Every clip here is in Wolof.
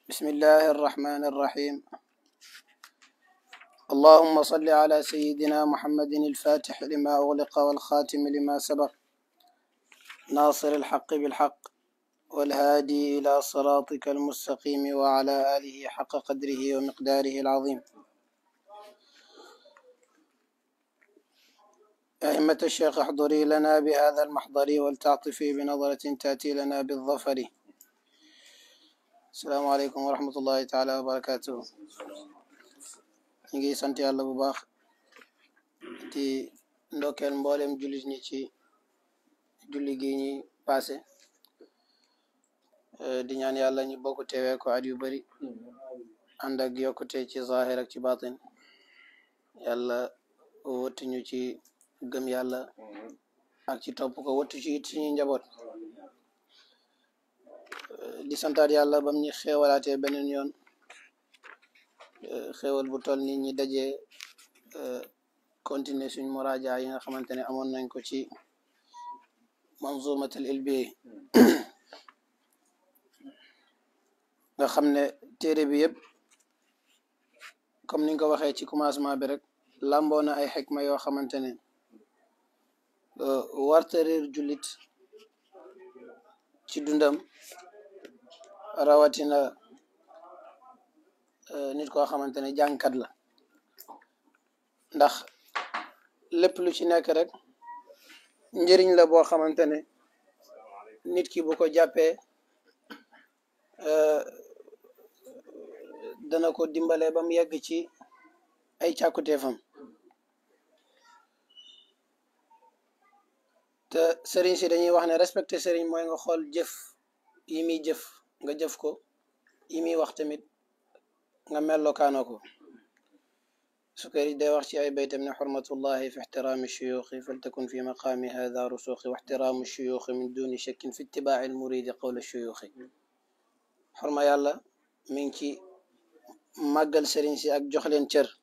بسم الله الرحمن الرحيم اللهم صل على سيدنا محمد الفاتح لما أغلق والخاتم لما سبق ناصر الحق بالحق والهادي إلى صراطك المستقيم وعلى آله حق قدره ومقداره العظيم أئمة الشيخ احضري لنا بهذا المحضر ولتعطفي بنظرة تأتي لنا بالظفر السلام عليكم ورحمة الله تعالى وبركاته ñu ngi sant yàlla bu baax di ndokkeel mboolem jullit ñi ci julli gi ñi passé di ñaan yàlla ñu bokk teewee ko at yu bari ànd ak yokkute ci zahir ak ci batin yàlla wëttu ñu ci gëm yàlla ak ci topp ko wëttu ci it suñuy njaboot di santaat yàlla bam ñu xeewalaatee beneen yoon xéewal bu toll nit ñi dajee continuer suñ muraaja yi nga xamante ne amoon nañ ko ci manzumatul ilbi nga xam ne téere bi yëpp comme niñ ko waxee ci commencement bi rek làmboo na ay xikma yoo xamante ne warta réer jullit ci dundam rawatina nit koo xamante ne jàngkat la ndax lépp lu ci nekk rek njëriñ la boo xamante ne nit ki bu ko jàppee dana ko dimbale ba mu yegg ci ay càkkuteefam te sëriñ si dañuy wax ne respecté sëriñ mooy nga xool jëf yi muy jëf nga jëf ko yi muy wax tamit nga mellokaanoo ko sukari day wax ci ay baytam ne xurmatullahi fi ixtiraami shuyuuxi faltakun fi maqaami hada rusuuxi wa ixtiraamu shuyuuxi min duni shakkin fi itibaaci almuridi qawla shuyuuxi xorma yàlla mi ngi ci màggal sëriñ si ak jox leen cër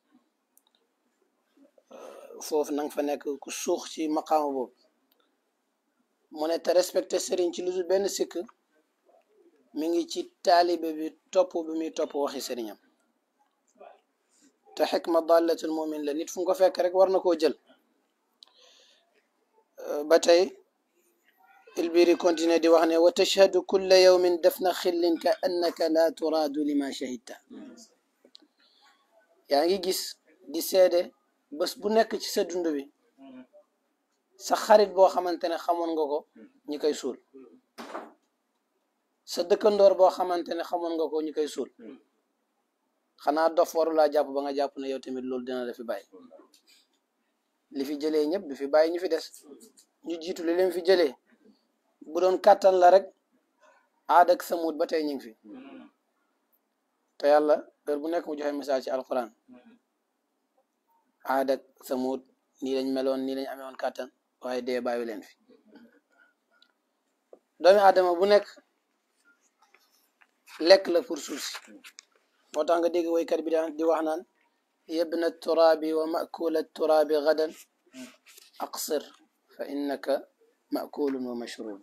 foofu nanga fa nekk ku suux ci maqaama boobu mu ne te respecté sëriñ ci lu dul benn sikk mi ngi ci taalibe bi topp bi muy topp waxi sëriñam te xikma dallatul mumin la nit fu mu ko fekk rek war na koo jël ba tey ilbiri continué di wax ne wa tashhadu kulla yawmin dafna xillin ka annaka la turaadu lima shahidta yaa ngi gis di seede bés bu nekk ci sa dund bi sa xarit boo xamante ne xamoon nga ko ñi koy suul sa dëkkandoor boo xamante ne xamoon nga ko ñu koy suul xanaa dof waru laa jàpp ba nga jàpp ne yow tamit loolu dina la fi bàyyi li fi jëlee ñëpp du fi bàyyi ñu fi des ñu jiitu li leen fi jëlee bu doon kàttan la rek aad ak samut ba tey ñu ngi fi te yàlla heure bu nekk mu joxe message ci alquran aad ak samut nii lañ meloon nii lañ amee woon kàttan waaye dee bàyyi leen fi doomi aadama bu nekk lekk la pour suuf si moo tax nga dégg woykat bi daan di wax naan yabna turaabi wa makula turaabi gadan aqsir fa innaka makulun wa mashrub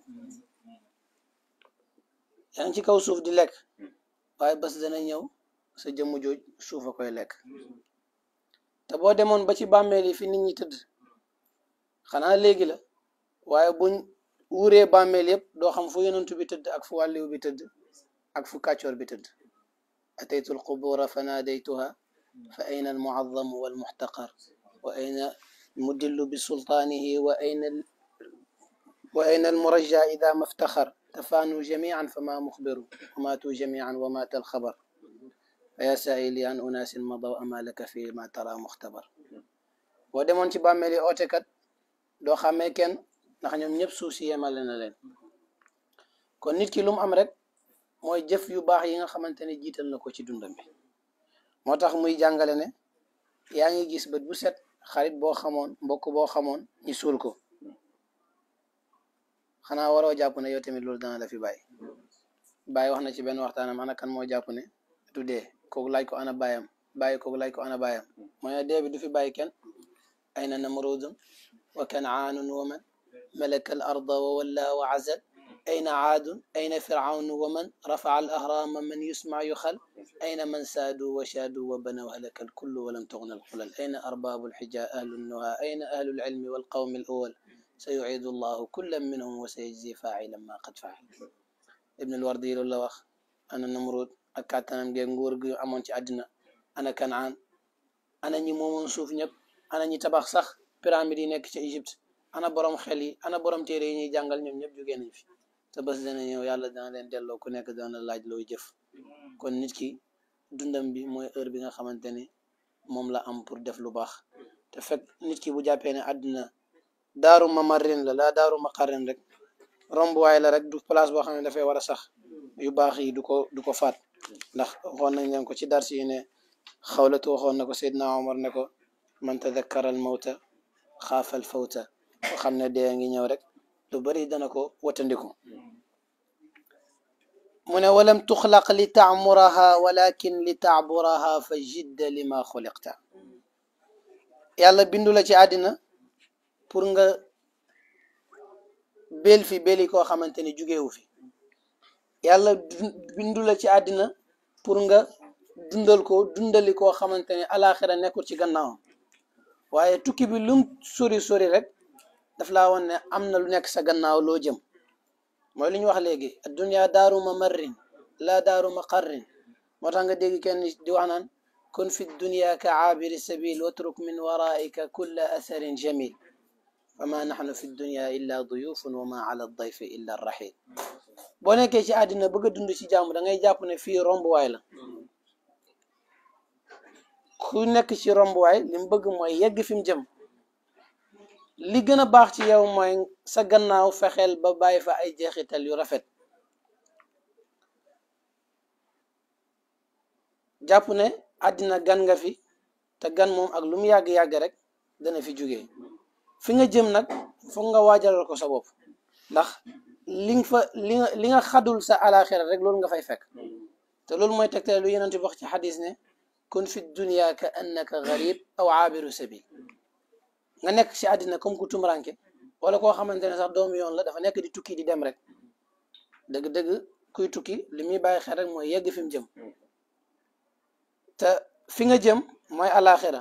yaa ngi ci kaw suuf di lekk waaye bés dana ñëw sa jëmm jooj suuf a koy lekk te boo demoon ba ci bàmmeel yi fi nit ñi tëdd xanaa léegi la waaye buñ wuuree bàmmeel yëpp doo xam fu yonentu bi tëdd ak fu wàlliw bi tëdd ak fu kàccoor bi tëdd ataytu alqubura fa naadaytuha fa ayna almuazzamu walmuxtaqar wa ayna almudillu bisultaanihi wa ayna wa ayna almurajja ida maftaxar tafaanu jamian fa ma muxbiru wa maatu jamian wa maata alxabar fa ya saaili an unaasin madaw ama laka fi ma tara muxtabar boo demoon ci bàmmeel yi ootekat doo xàmmee kenn ndax ñoom ñëpp suuf si yemale na leen kon nit ki lu mu am rek mooy jëf yu baax yi nga xamante ne jiital na ko ci dundam bi moo tax muy jàngale ne yaa ngi gis bët bu set xarit boo xamoon mbokk boo xamoon ñi suul ko xanaa waroo jàpp ne yow tamit loolu dana la fi bàyyi bàyyi wax na ci benn waxtaanam ana kan moo jàpp ne du dee kooku laaj ko ana bàyyam bàyyi kooku laaj ko ana bàyyam mooy ne dee bi du fi bàyyi kenn ayna namrudun wa kanaanun wa man malaka al arda wa walla wa azal ayna aadun ayna firaunu wa man rafaa al ahrama man yusma yuxal ayna man saadu wa shaadu wa banaw halaka al kullu walam tughna al xulal ayna arbaabu lxija ahlu nnuha ayna ahlu lcilmi walqawmi al awal sa yuciidu allahu kullan minhum wa sayajzi faacilan ma qad faal ibn al wardi loolu la wax ana namrud ak kàttanam geeg nguur gi amoon ci àddina ana kanaan ana ñi moomoon suuf ñëpp ana ñi tabax sax pyramide yi nekk ci Égypte ana borom xel yi ana borom téere yi ñuy jàngal ñoom ñëpp jógee nañ fi te bés dana ñëw yàlla dana leen delloo ku nekk dana laaj looy jëf kon nit ki dundam bi mooy heure bi nga xamante ne moom la am pour def lu baax te fekk nit ki bu jàppee ne àddina daaru mamarin la laa daaru maqarrin rek rombuwaay la rek du place boo xam ne dafay war a sax yu baax yi du ko du ko faat ndax waxoon nañ leen ko ci darsi yi ne xawlatu waxoon na ko Seydina Omar ne ko man tadakkara al mawta xaafa al fawta ko xam ne dee ngi ñëw rek lu bari dana ko watandiku mu ne walam tuxlaq li taamuraha walakin li taaburaha fa jidda lima xuliqta yàlla bindu la ci àddina pour nga bel fi beli koo xamante ni jugeewu fi yàlla bindu la ci àddina pour nga dundal ko dundali koo xamante ne alaxira nekkul ci gannaawam waaye tukki bi lum sori sori rek daf laa woon ne am na lu nekk sa gannaaw loo jëm mooy lu ñu wax léegi addunia daaru mamarrin laa daaru maqarrin moo tax nga dégg kenn di wax naan kun fi dunia ka aabiri sabil watruk min waraika kulla atharin jamil fama naxnu fi dunia illa duyufun wa ma ala dayfi illa arrahil boo nekkee ci àddina bëgg a dund ci jàmm da ngay jàpp ne fii rombuwaay la ku nekk ci rombuwaay li mu bëgg mooy yegg fi mu jëm li gën a baax ci yow mooy sa gannaaw fexeel ba bàyyi fa ay jeexital yu rafet jàpp ne àddina gan nga fi te gan moom ak lu mu yàgg-yàgg rek dana fi jógee fi nga jëm nag foog nga waajalal ko sa bopp ndax li nga fa li nga li nga xadul sa alaxira rek loolu nga fay fekk te loolu mooy tegtale lu yeneen ti wax ci xadis ne kun fi dunia ka annaka garib aw aabiru sabil nga nekk ci àddina comme ku tumranke wala koo xamante ne sax doomu yoon la dafa nekk di tukki di dem rek dëgg-dëgg kuy tukki li muy bàyyi xel rek mooy yegg fi mu jëm te fi nga jëm mooy alaxira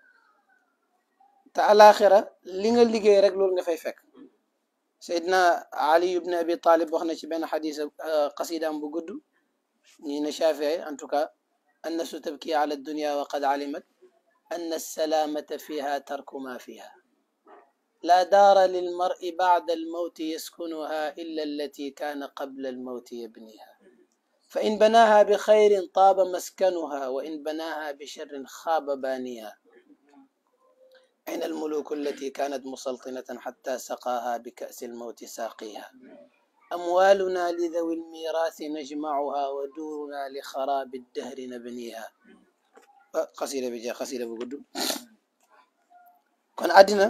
te alaxira li nga liggéey rek loolu nga fay fekk Seydina Ali ibn Abi Talib wax na ci benn xadis qasidaam bu gudd ñi ne Shafii en tout cas annasu tabki ala dunya wa qad alimat anna salaamata fiha tarku ma fiha laa daara lilmari bacda almawti yaskunuha illa allati kaana qabla almawti yabniha fa in banaaha bi xayrin taaba maskanuha wa in banaaha bi sharrin xaaba baaniha أين الملوك التي كانت مسلطنة حتى سقاها بكأس الموت ساقيها أموالنا لذوي الميراث نجمعها ودورنا لخراب الدهر نبنيها قصيدة بجا قصيدة بقدو kon àddina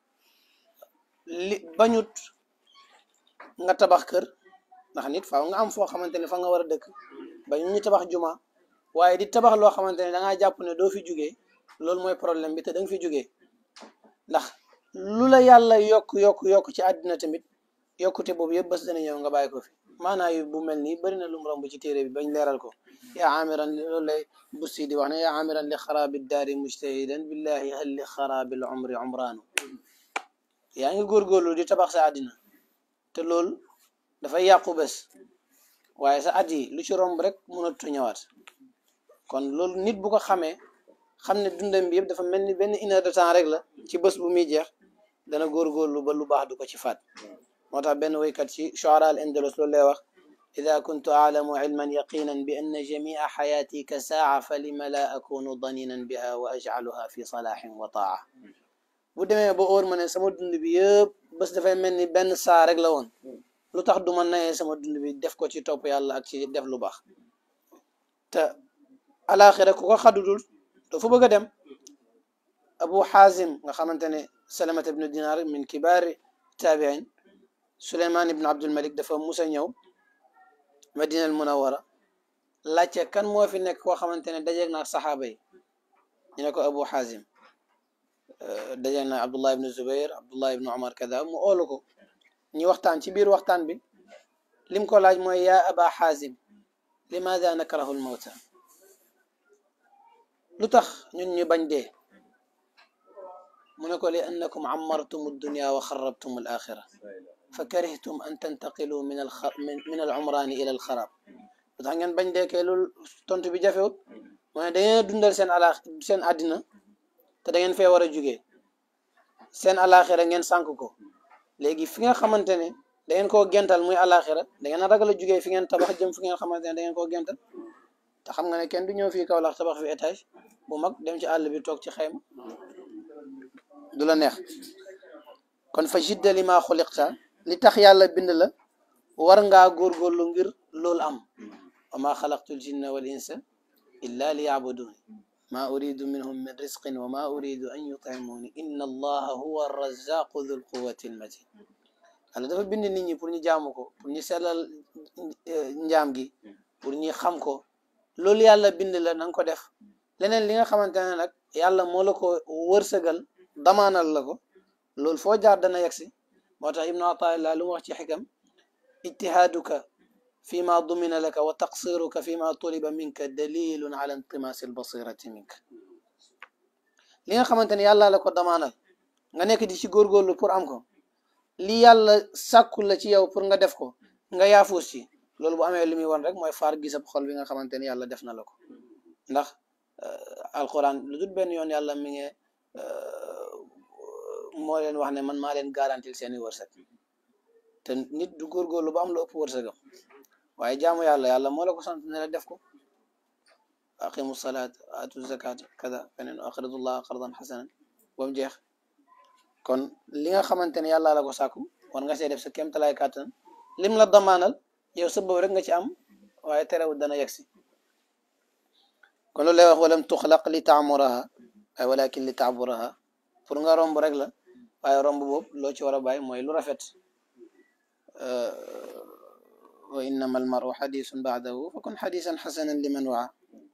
li bañut nga tabax kër ndax nit faaw nga am foo xamante ne fa nga war a dëkk bañu ñu tabax juma waaye di tabax loo xamante ne da ngaa jàpp ne doo fi jugee loolu mooy problème bi te da nga fi jugee ndax lu la yàlla yokk yokk yokk ci àddina tamit yokkute boobu yëpp bés dana ñëw nga bàyyi ko fi maanaa yu bu mel nii bëri na lu mu romb ci téere bi bañ leeral ko yaa amiran loolu lay bussi di wax ne yaa amiran li xaraabi daari mujtahidan billahi hal li xaraabi l umri umraanu yaa ngi góorgóorlu di tabax sa àddina te loolu dafay yàqu bés waaye sa at yi lu ci romb rek mënatu ñëwaat kon loolu nit bu ko xamee xam ne dundam bi yëpp dafa mel ni benn une heure de temps rek la ci bés bu muy jeex dana góorgóorlu ba lu baax du ko ci faat moo tax benn woykat ci shuara al indalus loolu lay wax ida kuntu aalamu ilman yaqinan bi anna jamia xayaati ka saaca fa lima la akunu daninan biha wa ajcaluha fi salaaxin wa taaca bu demee ba óor ma ne sama dund bi yëpp bés dafay mel ni benn saa rek la woon lu tax du ma nayee sama dund bi def ko ci topp yàlla ak ci def lu baax te alaxira ku ko xadudul doo fa bëgg a dem abu xaazim nga xamante ne salamat ibnu dinar min kibaari taabiin suleymaan ibnu abdulmalik dafa musa ñëw madina al munawara laajte kan moo fi nekk koo xamante ne dajeeg naa saxaaba yi ñu ne ko abu xaazim dajeeg naa abdullah ibnu zubair abdullah ibnu umar kada mu oolu ko ñu waxtaan ci biir waxtaan bi lim ko laaj mooy yaa aba xaazim limaada nakrahu lmawta lu tax ñun ñu bañ dee mu ne ko li annakum ammartum dunya wa xarabtum al axira fa karihtum an tantaqilu min al min al umraani ila al xarab lu tax ngeen bañ dee kay loolu tontu bi jafewut mu ne da ngeen a dundal seen ala seen àddina te da ngeen fee war a jugee seen alaxira ngeen sànk ko léegi fi nga xamante ne da ngeen koo gental muy alaxira da ngeen a ragal a jugee fi ngeen tabax jëm fi ngeen xamante ne da ngeen koo gental te xam nga ne kenn du ñëw fii kaw lax tabax fi étage bu mag dem ci àll bi toog ci xayma du la neex kon fa jidda li maa xuliqta li tax yàlla bind la war ngaa góorgóorlu ngir loolu am wa maa xalaqtul jinna wal insa illa li yabuduni ma uridu minhum min risqin wa ma uridu an yutimuni inna allaha huwa arrazaqu dhul quwati almatin yàlla dafa bind nit ñi pour ñu jaamu ko pour ñu sellal njaam gi pour ñu xam ko loolu yàlla bind la na nga ko def leneen li nga xamante ne nag yàlla moo la ko wërsëgal damaanal la ko loolu foo jaar dana yegsi moo tax ibnu ataillah lu mu wax ci xikam ijtihaaduka fi ma dumina laka wa taqsiruka fi ma tuliba minka dalilun ala intimaasi albasirati minka li nga xamante ne yàlla la ko damaanal nga nekk di ci góorgóorlu pour am ko li yàlla sàkku la ci yow pour nga def ko nga yaafuus ci loolu bu amee li muy wan rek mooy faar gisab xol bi nga xamante ne yàlla def na la ko ndax alquran lu dul benn yoon yàlla mi ngi moo leen wax ne man maa leen garantil seeni wërsëg te nit du góorgóorlu ba am lu ëpp wërsëgam waaye jaamu yàlla yàlla moo la ko sant ne la def ko aqimu salaat atu zakat kada feneen aqridullah qardan xasanan ba mu jeex kon li nga xamante ne yàlla la ko sàkku war nga see def sa kéemtalaay kàttan lim la damaanal yow sa boobu rek nga ci am waaye terewul dana yegsi kon loolu lay wax walam tuxlaq li taamuraha ay walakin li taaburaha pour nga romb rek la waaye romb boobu loo ci war a bàyyi mooy lu rafet wa innama almaru xadisun baadahu fa kun xadisan xasanan liman waa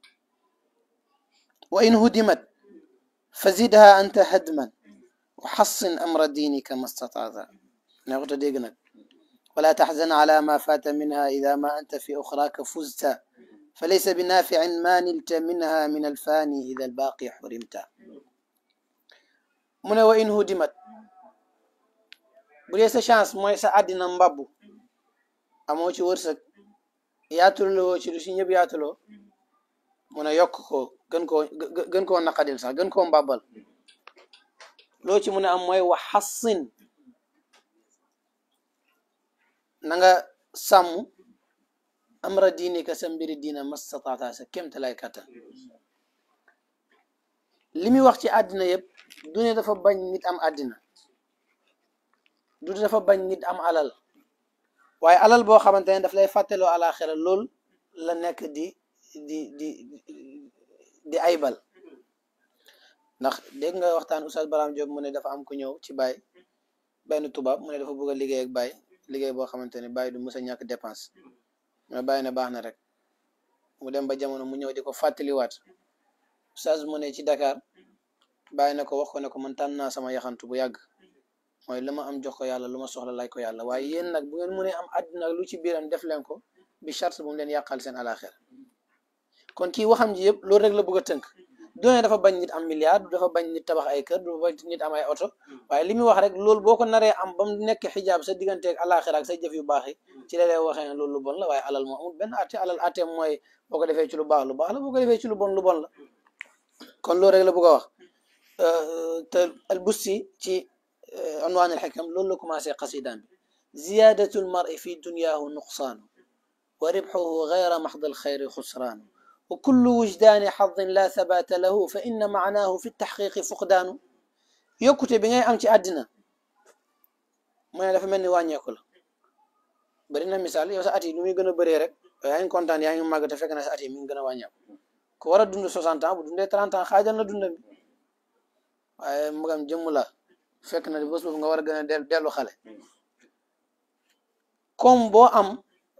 wa in hudimat fa zidha anta hadman wa xassin amra diinika ma stataata neexuta dégg nag wala taxzan ala ma faata minha ida ma anta fi oxraaka fuzta fa laysa binaaficin ma nilta minha min alfaani ida albaaqi xurimta mu ne wa in hudimat bu dee sa chance mooy sa àddina mbabbu amoo ci wërsëg yaatuloo ci lu si ñëpp yaatuloo mu ne yokk ko gën koo gën koo naqadil sax gën koo mbabbal loo ci mu ne am mooy wa xassin na nga sàmm amra diinika sa mbiri diina mastataata sa kémte lay kattan li muy wax ci àddina yëpp du ne dafa bañ nit am àddina du dafa bañ nit am alal waaye alal boo xamante ne daf lay fàtteloo alaxira lool la nekk di di di di aybal ndax dégg nga waxtaan Oustaz Baram Diop mu ne dafa am ku ñëw ci baay benn tubaab mu ne dafa bëgg a liggéey ak baay liggéey boo xamante ne baay du mës a ñàkk dépense mais bàyyi na baax na rek mu dem ba jamono mu ñëw di ko fàttaliwaat Oustaz mu ne ci Dakar bàyyi na ko wax ko ne ko man tànn naa sama yaxantu bu yàgg mooy lu ma am jox ko yàlla lu ma soxla lay ko yàlla waaye yéen nag bu ngeen mënee am àddina lu ci biiram def leen ko bi charte bu mu leen yàqal seen alaxira kon kii waxam ji yëpp loolu rek la bëgg a tënk doone dafa bañ nit am milliard du dafa bañ nit tabax ay kër du bañ nit am ay oto waaye li muy wax rek loolu boo ko naree am ba mu nekk xijaab sa digganteeg alaxira ak sa jëf yu baax yi ci la lay waxee ne loolu lu bon la waaye alal moo amul benn atte alal atte mooy boo ko defee ci lu baax lu baax la boo ko defee ci lu bon lu bon la kon loolu rek la bëgg a wax te albusti ci unwaan alxikam loolu la commencé qasidaan bi ziyadatu almari fi dunyaahu nuqsaanu wa ribxuhu gayra maxd alxayri xusraanu wa kullu wujdaani xadin la thabaata lahu fa inna maanaahu fi taxqiqi fuqdaanu yokkute bi ngay am ci àddina mu ne dafa mel ni wàññeeku la bëri na misaal yow sa at yi nu muy gën a bëree rek yaa ngi kontaan yaa ngi màgg te fekk na sa at yi mi ngi gën a wàññeeku ku war a dund 60 ans bu dundee 30 ans xaajal na dundam bi waaye magam jëmm la fekk na bés boobu nga war a gën a dellu xale comme boo am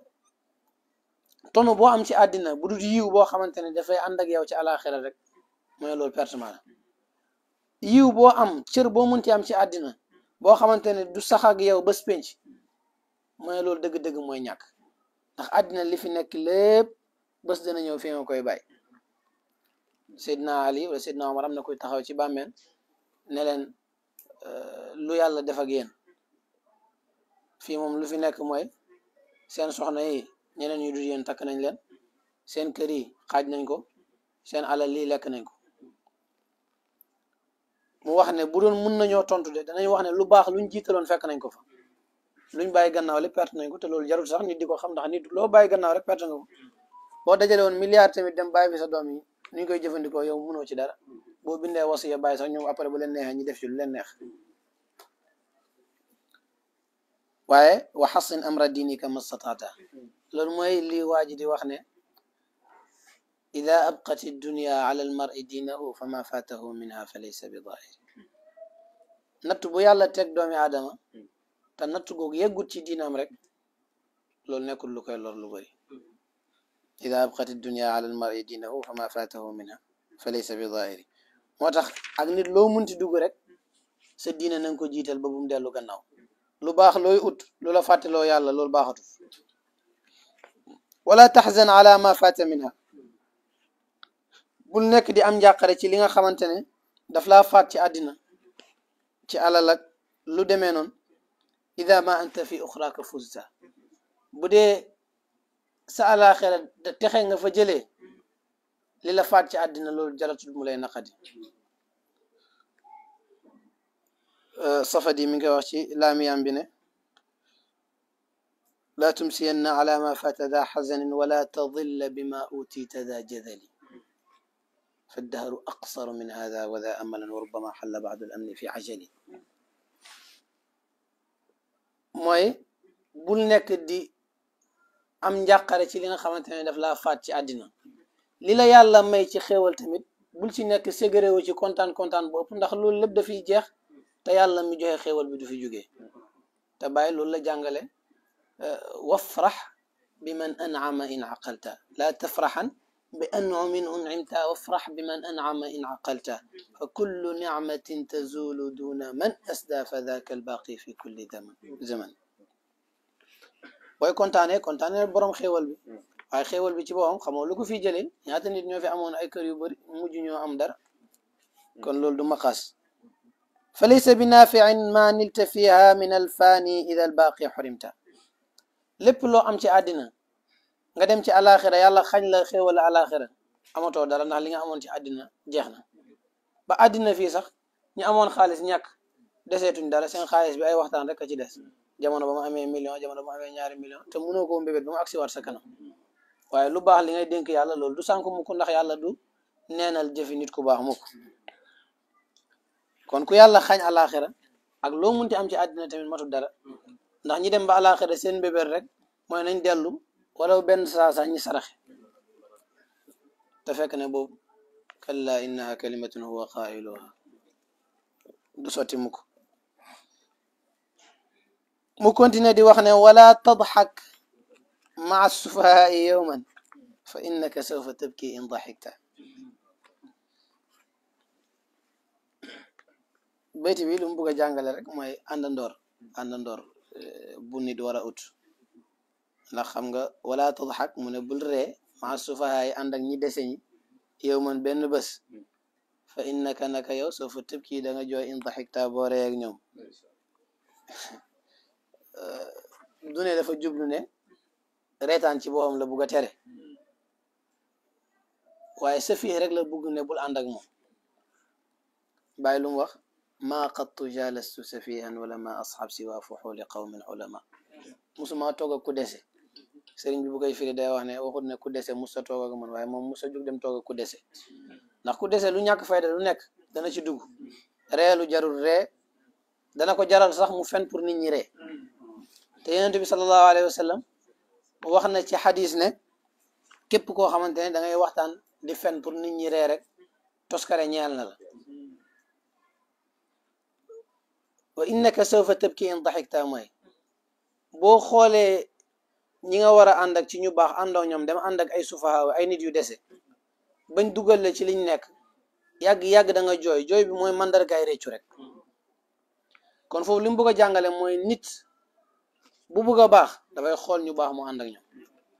tonu boo am ci àddina bu dul yiw boo xamante ne dafay ànd ak yow ci alaxira rek mooy loolu pertement la yiw boo am cër boo munti am ci àddina boo xamante ne du sax ak yow bés penc mooy loolu dëgg-dëgg mooy ñàkk ndax àddina li fi nekk lépp bés dana ñëw fi nga koy bàyyi Seydina Ali wala Seydina Omar am na koy taxaw ci bàmmeel ne leen lu yàlla def ak yéen fii moom lu fi nekk mooy seen soxna yi ñeneen ñu dul yéen takk nañ leen seen kër yi xaaj nañ ko seen alal lii lekk nañ ko mu wax ne bu doon mun nañoo tontu de danañ wax ne lu baax luñ jiitaloon fekk nañ ko fa luñ bàyyi gannaaw li perte nañ ko te loolu jarul sax nit di ko xam ndax nit loo bàyyi gannaaw rek perte nga ko boo dajale woon milliard tamit dem bàyyi fi sa doom yi ni ñu koy jëfandikoo yow mënoo ci dara boo bindee wasiya bàyyi sax ñoom après bu leen neexee ñu def ci lu leen neex waaye wa xasin amra diinika mastataata loolu mooy lii waa ji di wax ne ida abqat dunya ala almari diinahu fa ma fatahu minha fa laysa bi daahir natt bu yàlla teg doomi aadama te natt googu yeggut ci diinam rek loolu nekkul lu koy lor lu bëri ida abqat dunya ala almari diinahu fa ma fatahu minha fa laysa bi daahiri moo tax ak nit loo munti dugg rek sa diina na nga ko jiital ba bu mu dellu gannaaw lu baax looy ut lu la fàtteloo yàlla loolu baaxatu wala taxzan ala ma fata minha bul nekk di am njàqare ci li nga xamante ne daf laa faat ci àddina ci alal ak lu demee noonu ida ma anta fi uxraaka fuzta bu dee sa alaxira texe nga fa jëlee li la faat ci àddina loolu jaratul mu lay naqadi safadi mi ngi koy wax ci laamiyam bi ne laa tumsiyanna ala ma fata da xazanin wala tadilla bima utita da jadali فالدهر أقصر من هذا وذا أملا وربما حل بعد الأمن في عجل mooy bul nekk di am njàqare ci li nga xamante ne daf laa faat ci àddina li la yàlla may ci xéewal tamit bul ci nekk ségréwu ci kontaan kontaan bu ëpp ndax loolu lépp dafiy jeex te yàlla mi joxe xéewal bi du fi jógee te bàyyi loolu la jàngale wafrax bi man an'ama in aqalta laa tafraxan bi an'umin un'imta wafrax bi man an'ama in aqalta fa kullu nicmatin tazulu duna man asda fa daka albaqi fi kulli zaman booy kontaane kontaane borom xéewal bi waaye xéewal bi ci boppam xamoo lu ko fi jëlee ñaata nit ñoo fi amoon ay kër yu bëri mujj ñoo am dara kon loolu du maqaas fa laysa bi naafiin ma nilta fiha min alfaani ida albaqi xurimta lépp loo am ci àddina nga dem ci alaxira yàlla xañ la xéewal alaxira amatoo dara ndax li nga amoon ci àddina jeex na ba àddina fii sax ñu amoon xaalis ñàkk deseetuñ dara seen xaalis bi ay waxtaan rek a ci des jamono ba mu amee million jamono ba mu amee ñaari million te mënoo koo mbébét ba mu agsi waat sa kanam waaye lu baax li ngay dénk yàlla loolu du sànk mukk ndax yàlla du neenal jëfi nit ku baax mukk kon ku yàlla xañ alaxira ak loo munti am ci àddina tamit matul dara ndax ñi dem ba alaxira seen mbébét rek mooy nañ dellu wala benn saa sax ñi saraxe te fekk ne boobu kalla innaha kalimatun huwa qailuha du sotti mukk mu continue di wax ne wala tadxak maa sufahaai yowman fa innaka sawfa tabki in daxikta bayti bi lu mu bugg a jàngale rek mooy àndandoor àndandoor bu nit war a ut ndax xam nga wala tadxak mu ne bul ree maa sufahaai ànd ak ñi dese ñi yow man benn bés fa innaka naka yow sawfa tabki da nga jooy in daxikta boo ree ak ñoom du ne dafa jublu ne reetaan ci boppam la bugg a tere waaye sa fii rek la bugg ne bul ànd ak moom bàyyi lu mu wax maa qattu jalastu safihan wala ma asxab siwa fuxuli qawmin ulama musuma toog ak ku dese sëriñ bi bu koy firi day wax ne waxut ne ku dese musa toog ak man waaye moom musa jug dem toog ak ku dese ndax ku dese lu ñàkk fayda lu nekk dana ci dugg ree lu jarul ree dana ko jaral sax mu fen pour nit ñi ree te yonent bi sallallahu alayhi wa sallam wax na ci xadis ne képp koo xamante ne da ngay waxtaan di fen pour nit ñi ree rek toskare ñeel na la wa innaka sawfa tabki in daxikta mooy boo xoolee ñi nga war a ànd ak ci ñu baax àndoo ñoom dem ànd ak ay sufahaaw ay nit yu dese bañ dugal la ci liñ nekk yàgg-yàgg da nga jooy jooy bi mooy mandargaay réccu rek kon foofu li mu bëgg a jàngale mooy nit bu bëgg a baax dafay xool ñu baax mu ànd ak ñoom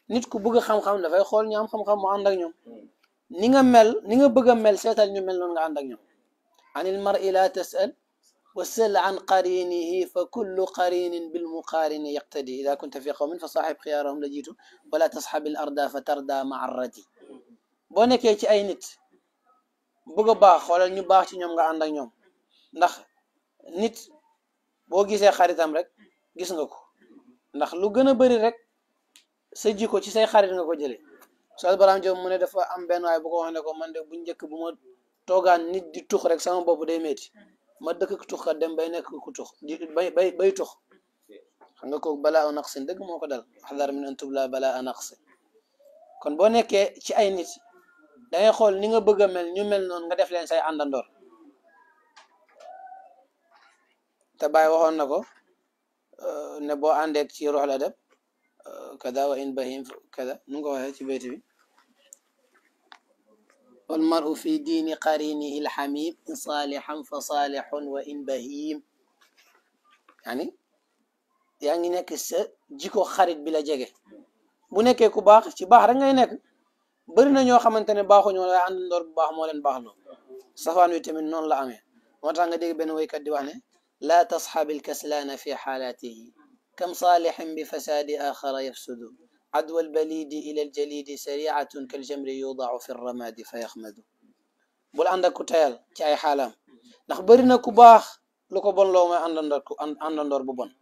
nit ku bëgg xam-xam dafay xool ñu am xam-xam mu ànd ak ñoom ni nga mel ni nga bëgg a mel seetal ñu mel noonu nga ànd ak ñoom anil mar'i la tasal wa sal an qarinihi fa kullu qarinin bil muqarini yaqtadi ida kunta fi qawmin fa saaxib xiyaarahum la jiitu wala tasxabil arda fa tarda maa radi boo nekkee ci ay nit bëgg a baax xoolal ñu baax ci ñoom nga ànd ak ñoom ndax nit boo gisee xaritam rek gis nga ko ndax lu gën a bëri rek sa jikko ci say xarit nga ko jëlee Oustaz Barham Diop mu ne dafa am benn waay bu ko wax ne ko man de bu njëkk bu ma toogaan nit di tux rek sama bopp day métti ma dëkk tux kat dem bay nekk ku tux di bay bay bay tux xam nga kooku balaa a naqsin dëgg moo ko dal xadar min an tubla balaa a naqsin kon boo nekkee ci ay nit dangay xool ni nga bëgg a mel ñu mel noonu nga def leen say àndandoor te bàyyi waxoon na ko ne boo àndeek ci ruuxul adab kada wa in bahim kada nu nga ko waxee ci bayt bi wal maru fi diini qarinihi lxamim in saalixan fa saalixun wa in bahim yaani yaa ngi nekk sa jiko xarit bi la jege bu nekkee ku baax ci baax rek ngay nekk bëri na ñoo xamante ne baaxuñu waaye àndandoor bu baax moo leen baax loo safaan wi tamit noonu la amee moo tax nga dégg benn woykat di wax ne laa tasxabi alkaslaana fi xaalaatihi kam saalixin bi fasaadi axara yafsudu adwa albalidi ila aljalidi sariatun kaljamri yudaau fi ramadi fa yaxmadu bul ànd ak ku tayal ci ay xaalaam ndax bëri na ku baax lu ko bon loo mooy àndandoor ku àndandoor bu bon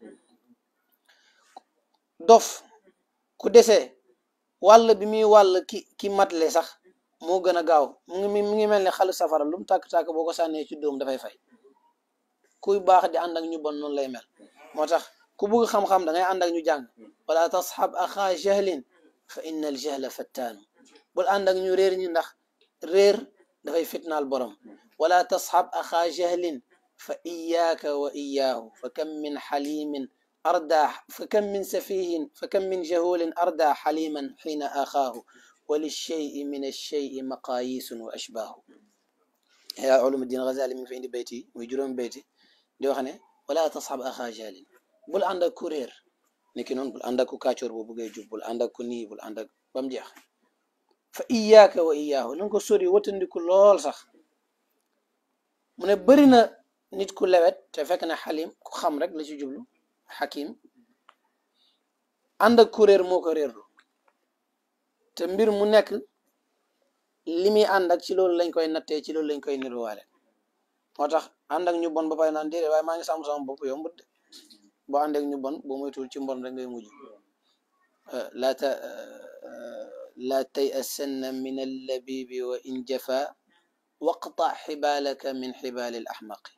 dof ku desee wàll bi muy wàll ki ki matle sax moo gën a gaaw mu ngi mu ngi mel ne xalu safara lu mu tàkk-tàkk boo ko sànnee ci dóom dafay fay kuy baax di ànd ak ñu bon noonu lay mel moo tax ku bëgg xam-xam da ngay ànd ak ñu jàng wala tasxab axaa jahlin fa inna al jahla fattaanu bul ànd ak ñu réer ñi ndax réer dafay fitnaal borom wala tasxab axaa jahlin fa iyaaka wa iyaahu fa kam min xalimin arda fa kam min safihin fa kam min jahulin arda xaliman xiina axaahu wa lilcheyi min alcheyi maqaayisun wa ashbaahu yaa ulumuddin Gazali mi ngi fa indi bayti muy juróomi bayti di wax ne wala tasxab axaa jahlin bul ànd ak ku réer niki noonu bul ànd ak ku kàccoor boo bëggee jub bul ànd ak ku nii bul ànd ak ba mu jeex fa iyaaka wa iyaahu na nga ko sori watandiku lool sax mu ne bëri na nit ku lewet te fekk na xalim ku xam rek la ci jublu xakim ànd ak ku réer moo ko réerlu te mbir mu nekk li muy ànd ak ci loolu lañ koy nattee ci loolu lañ koy niruwaale moo tax ànd ak ñu bon ba pare naan déedéet waaye maa ngi sàmm sama bopp yombut de boo ànd ak ñu bon boo moytuwul ci mbon rek ngay mujj laa ta laa tay asanna min allabibi wa in jafa waqta xibaalaka min xibaali al axmaqi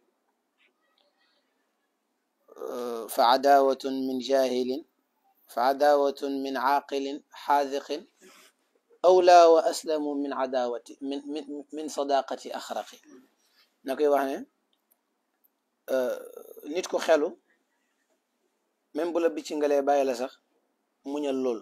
fa cadaawatun min jahilin fa cadaawatun min caaqilin xaadiqin awlaa wa aslamu min cadaawati min min min sadaqati axraqi na koy wax ne nit ku xelu même bu la bicci ngalee bàyyi la sax muñal lool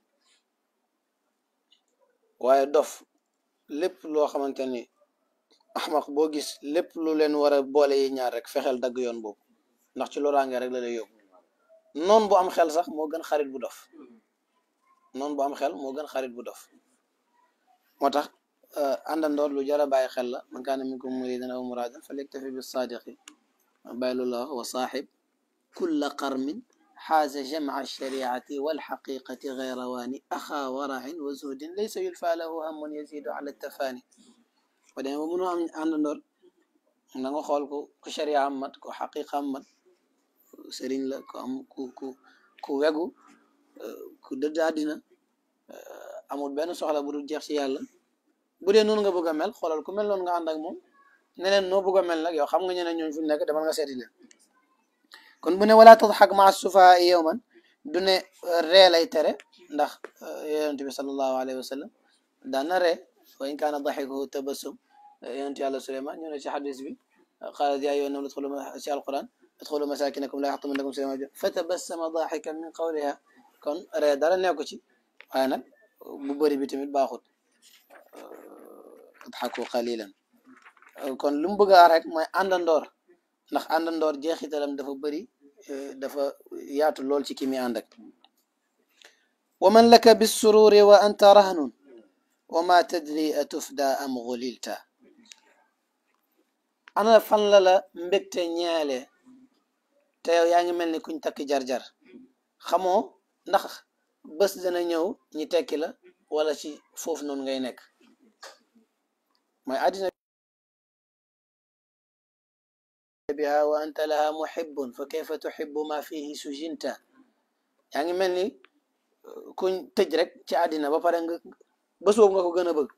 waaye dof lépp loo xamante ni axmaq boo gis lépp lu leen war a boole yi ñaar rek fexeel dagg yoon boobu ndax ci loraange rek la lay yóbbu noon bu am xel sax moo gën xarit bu dof noon bu am xel moo gën xarit bu dof moo tax àndandoor lu jar a bàyyi xel la man kaana minkum muridan aw muraadan falyaktafi bi saadiqi bàyyi loolu la wax wa saaxib kulla qarmin xaaza jamca shariati walxaqiqati gayra waani axaa waracin wa zuhdin laysa yulfa lahu hamun yazidu ala tafaani ba demee ba mënoo am àndandoor na nga xool ko ku sharia am mat ku xaqiqa am mat sëriñ la ku am ku ku ku wegu ku dëdd àddina amul benn soxla bu dul jeex ci yàlla bu dee noonu nga bëgg a mel xoolal ku mel noonu nga ànd ak moom ne leen noo bëgg a mel nag yow xam nga ñeneen ñooñu fu nekk demal nga seeti leen kon bu ne wala tadxak maa sufaa yowman du ne ree lay tere ndax yonent bi sallallahu alayhi wa sallam daan na ree wa in kaana daxikuhu tabassum yonent yàlla Suleymaan ñëw na ci xadis bi qaalat yaa ayyuhan naas udxulu ci alquran udxulu masakinakum laa yaxtimannakum Suleymaan fa tabassama daxikan min qawliha kon ree dara nekku ci waaye nag bu bëri bi tamit baaxut adxaku qalilan kon lu mu bëgg a rek mooy àndandoor ndax àndandoor jeexitalam dafa bëri dafa yaatu lool ci ki mi ànd ak wa man laka bissururi wa anta rahnun wa ma tadri a tufda am gulilta ana fan la la mbégte ñeele te yow yaa ngi mel ni kuñ takki jar-jar xamoo ndax bés dana ñëw ñi tekki la wala ci foofu noonu ngay nekk mooy àddina biha wa anta laha muhibbun fa kayfa tuhibbu ma fihi sujinta yaa ngi mel ni kuñ tëj rek ci àddina ba pare nga bés boobu nga ko gën a bëgg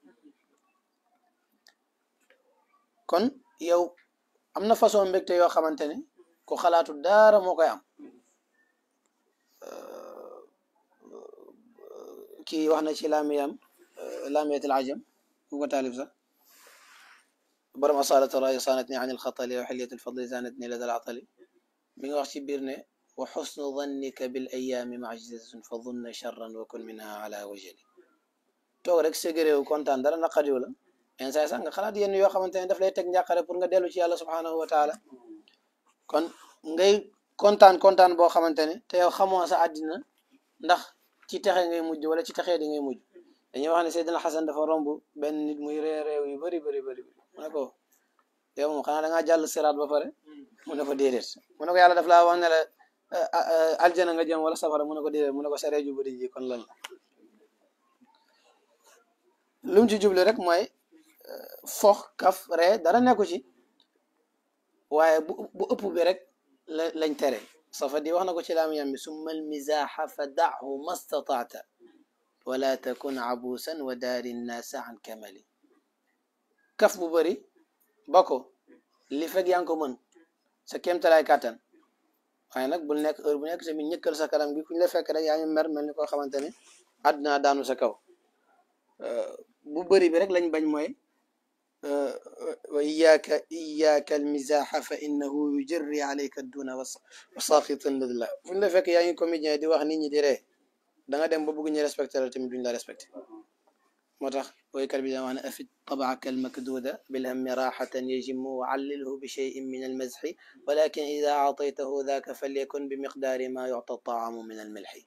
kon yow am na façon mbégte yoo xamante ne ku xalaatu daara moo koy am kii wax na ci laamiyam laamiyatul ajam ku ko taalif sax borom asalatu rayi sanatni an alxatali wa xiliyat alfadli zanatni lada alatali mi nga wax ci biir ne wa xusnu dannika bil ayaami majzatun fa dunna charran wa kun minha ala wajali toog rek ségréew kontaan dara naqadiw la yenn saa sax nga xalaat yenn yoo xamante ne daf lay teg njàqare pour nga dellu ci yàlla subhanahu wa taala kon ngay kontaan kontaan boo xamante ne te yow xamoo sa àddina ndax ci texe ngay mujj wala ci texee di ngay mujj dañuy wax ne Seydina Xasan dafa romb benn nit muy ree réew yu bëri bëri bëri mu ne ko yow moom xanaa da ngaa jàll siraat ba pare mu ne ko déedéet mu ne ko yàlla daf laa wax ne la aljana nga jëm wala safara mu ne ko déedéet mu ne ko saree ju bëri ji kon lan la lu mu ci jublu rek mooy fox kaf ree dara nekku ci waaye bu bu ëpp bi rek la lañ tere safa di wax na ko ci laam yam bi summa almizaxa fa dahu ma stataata wala takun abuusan wa daari nnaasa an kamali kaf bu bëri ba ko li fekk yaa ngi ko mën sa kéemtalaay kàttan waaye nag bul nekk heure bu nekk tamit ñëkkal sa kanam gi ku ñu la fekk rek yaa ngi mer mel ni koo xamante ne àdduna daanu sa kaw bu bëri bi rek lañ bañ mooy wa iyaaka iyaaka almizaxa fa innahu yujarri alayka duna wa saqitan lidla fu ñu la fekk yaa ngi comédien di wax nit ñi di ree da nga dem ba bëgg ñu respecté la tamit duñ la respecté moo tax woykat bi da wax ne afid tabaaka almakduda bilhammi raxatan yajimu wa allilhu bi cheyin min almazxi walakin ida aataytahu daka falyakun bi miqdaari ma yucta taamu min almilxi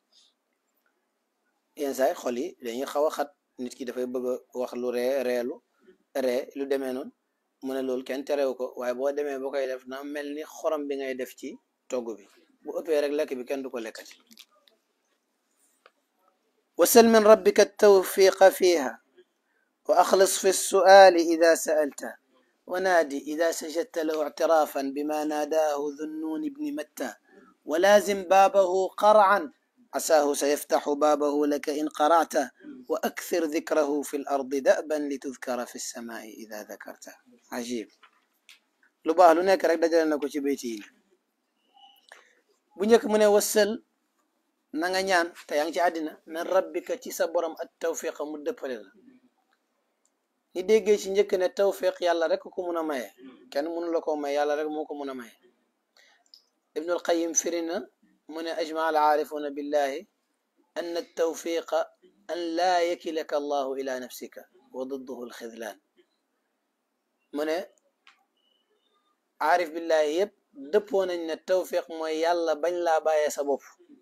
yenn saay xol yi dañuy xaw a xat nit ki dafay bëgg a wax lu ree reelu ree lu demee noonu mu ne loolu kenn terew ko waaye boo demee boo koy def na mel ni xorom bi ngay def ci togg bi bu ëppee rek lekk bi kenn du ko lekkati wasal min rabbika tawfiqa fiha wa axlis fi lsuali ida saalta wa naadi ida sajadta lahu ictirafan bima naadaahu dhunnun ibni matta wa laazim baabahu qarcan عساه سيفتح بابه لك إن قرعته وأكثر ذكره في الأرض دأبا لتذكر في السماء إذا ذكرته عجيب lu baax lu nekk rek dajale na ko ci béyti yi bu njëkk mu ne wassal na nga ñaan te yaa ngi ci àddina min rabbika ci sa borom at tawfiqa mu dëppale la ni déggee ci njëkk ne tawfiq yàlla rek ko mun a maye kenn mënu la ko may yàlla rek moo ko mun a maye ibnul qayim firi na من أجمع العارفون بالله أن التوفيق أن لا يكلك الله إلى نفسك وضده الخذلان من عارف بالله يب دبون أن التوفيق ما يلا بن لا باية سبب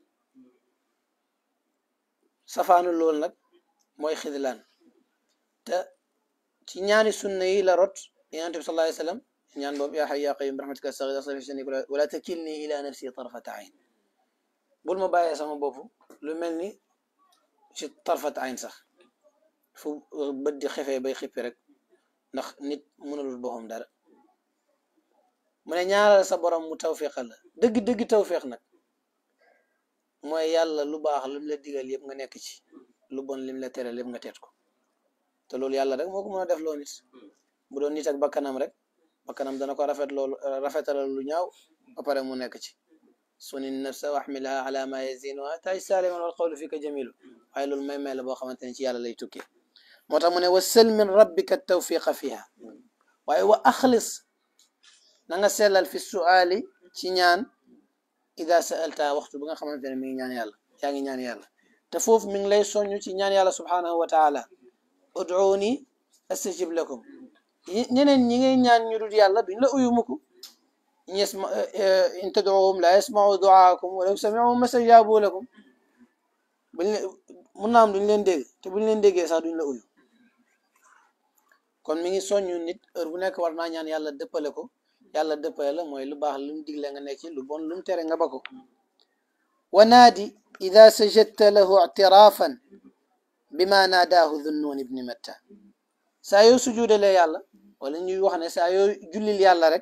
صفان اللول نك موي خذلان تا ci ñaani sunna yi la rot yonent bi sallallahu alayhi wasallam ñaan boobu yaa hayyu yaa qayyum bi rahmatika astaghfiruka wala takilni ila nafsi tarfata ayn bul ma bàyyee sama bopp lu mel ni ci tarfat ayn sax fu bët di xefee bay xippi rek ndax nit mënalul boppam dara mu ne ñaaral sa borom mu tawfiqal la dëgg dëgg tawfiq nag mooy yàlla lu baax lim la digal yëpp nga nekk ci lu bon lim la tere lépp nga teet ko te loolu yàlla rek moo ko mën a def loo nit bu doon nit ak bakkanam rek bakkanam dana ko rafet loolu rafetalal lu ñaaw ba pare mu nekk ci suni nafsa waxmilha ala ma yazinuha tay saliman wal qawlu fika jamilu waaye loolu may may la boo xamante ne ci yàlla lay tukkee moo tax mu ne wasal min rabbika tawfiqa fiha waaye wa axlis na nga sellal fi suali ci ñaan ida saalta waxtu bi nga xamante ne mi ngi ñaan yàlla yaa ngi ñaan yàlla te foofu mi ngi lay soññ ci ñaan yàlla subhanahu wa taala ud'uuni astajib lakum ñeneen ñi ngay ñaan ñu dul yàlla duñ la uyu mukk يسمع إن تدعوهم لا يسمعوا دعاءكم ولو سمعوا ما استجابوا لكم buñ leen mun naa am duñ leen dégg te buñ leen déggee sax duñ la uyu kon mi ngi soññu nit heure bu nekk war naa ñaan yàlla dëppale ko yàlla dëppale la mooy lu baax lu mu digle nga nekk ci lu bon lu mu tere nga ba ko wa naadi ida sajadta lahu ictirafan bima naadaahu dhunnuun ibni matta saa yoo sujuudalee yàlla wala ñuy wax ne saa yoo jullil yàlla rek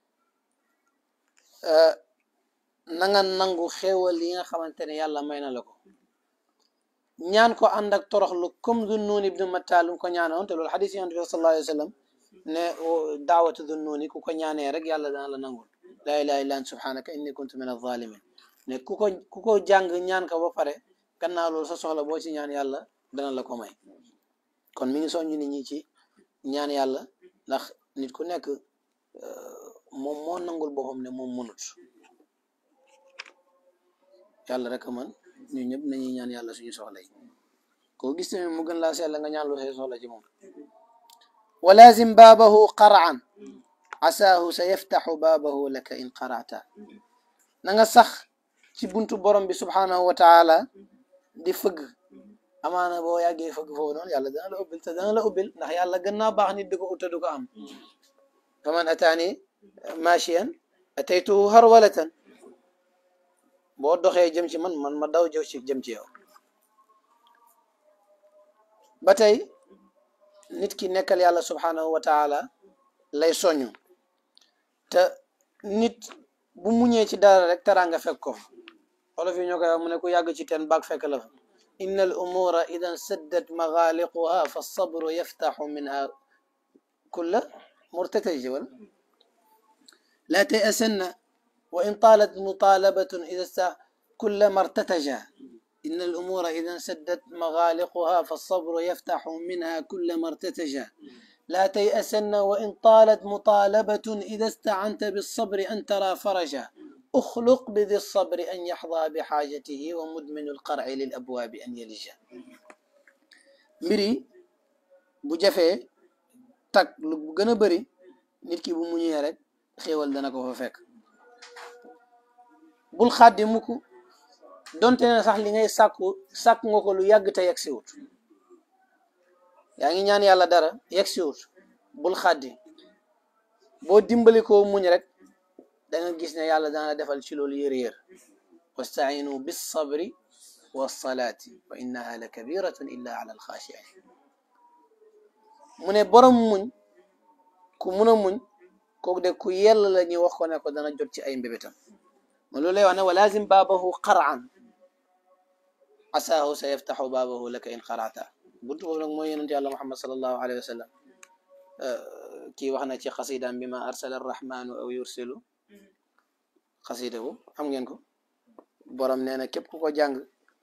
na nga nangu xéewal yi nga xamante ne yàlla may na la ko ñaan ko ànd ak toroxlu comme Zunnun ibnu Matta lu ko ñaanoon te loolu xadis yonent bi sallallahu alayhi wa sallam ne daawatu Zunnuni ku ko ñaanee rek yàlla dana la nangul laa ilaha illa anta subhanaka inni kuntu min az-zalimin ne ku ko ku ko jàng ñaan ko ba pare gannaaw loolu sa soxla boo ci ñaan yàlla dana la ko may kon mi ngi soññu nit ñi ci ñaan yàlla ndax nit ku nekk moom moo nangul boppam ne moom mënut yàlla rek a mën ñu ñëpp nañuy ñaan yàlla suñu soxla yi koo gis tamit mu gën laa seetla nga ñaan lu say soxla ci moom wa lazim baabahu qaraan asaahu sa yaftaxu baabahu laka in qarata na nga sax ci buntu borom bi subhanahu wa taala di fëgg amaana boo yàggee fëgg foofu noonu yàlla dana la ubbil te dana la ubbil ndax yàlla gën naa baax nit di ko utta du ko am fa man ataani machiyan ataytuhu harwalatan boo doxee jëm ci man man ma daw jëw ci jëm ci yow ba tey nit ki nekkal yàlla subhanahu wa taala lay soñu te nit bu muñee ci dara rek teraanga fekk ko olof yi ñoo koy wax mu ne ku yàgg ci teen baag fekk la fa inna al umura idan saddat magaaliquha fa sabru yaftaxu minha kulla murtataji wala laa tayasanna وإن طالت مطالبة إذا است... كلما ارتتجا إن الأمور إذا سدت مغالقها فالصبر يفتح منها كلما ارتتجا لا تيأسن وإن طالت مطالبة إذا استعنت بالصبر أن ترى فرجا أخلق بذي الصبر أن يحظى بحاجته ومدمن القرع للأبواب أن يلجا مري بجفة تك لو gëna bari nit ki bu muñé rek xéewal dana ko fa fekk bul xaddi mukk donte ne sax li ngay sàkku sàkku nga ko lu yàgg te yegg siwut yaa ngi ñaan yàlla dara yegg siwut bul xaddi boo dimbali ko muñ rek da nga gis ne yàlla dana la defal ci loolu yër-yër wastainu bis sabri wa salaati wa innaha la kabiratun illa ala alxaashiin mu ne borom muñ ku mun a muñ kooku de ku yell la ñuy wax ko ne ko dana jot ci ay mbébétam ma loolu lay wax ne wa lazim baabahu qaraan asaahu sa yaftaxu baabahu laka in qarata buntu boobu nag mooy yonent yàlla muhammad salallahu alayhi wa sallam kii wax na ci xasidaam bi ma arsala arrahmanu aw yursilu xasida bu xam ngeen ko borom nee na képp ku ko jàng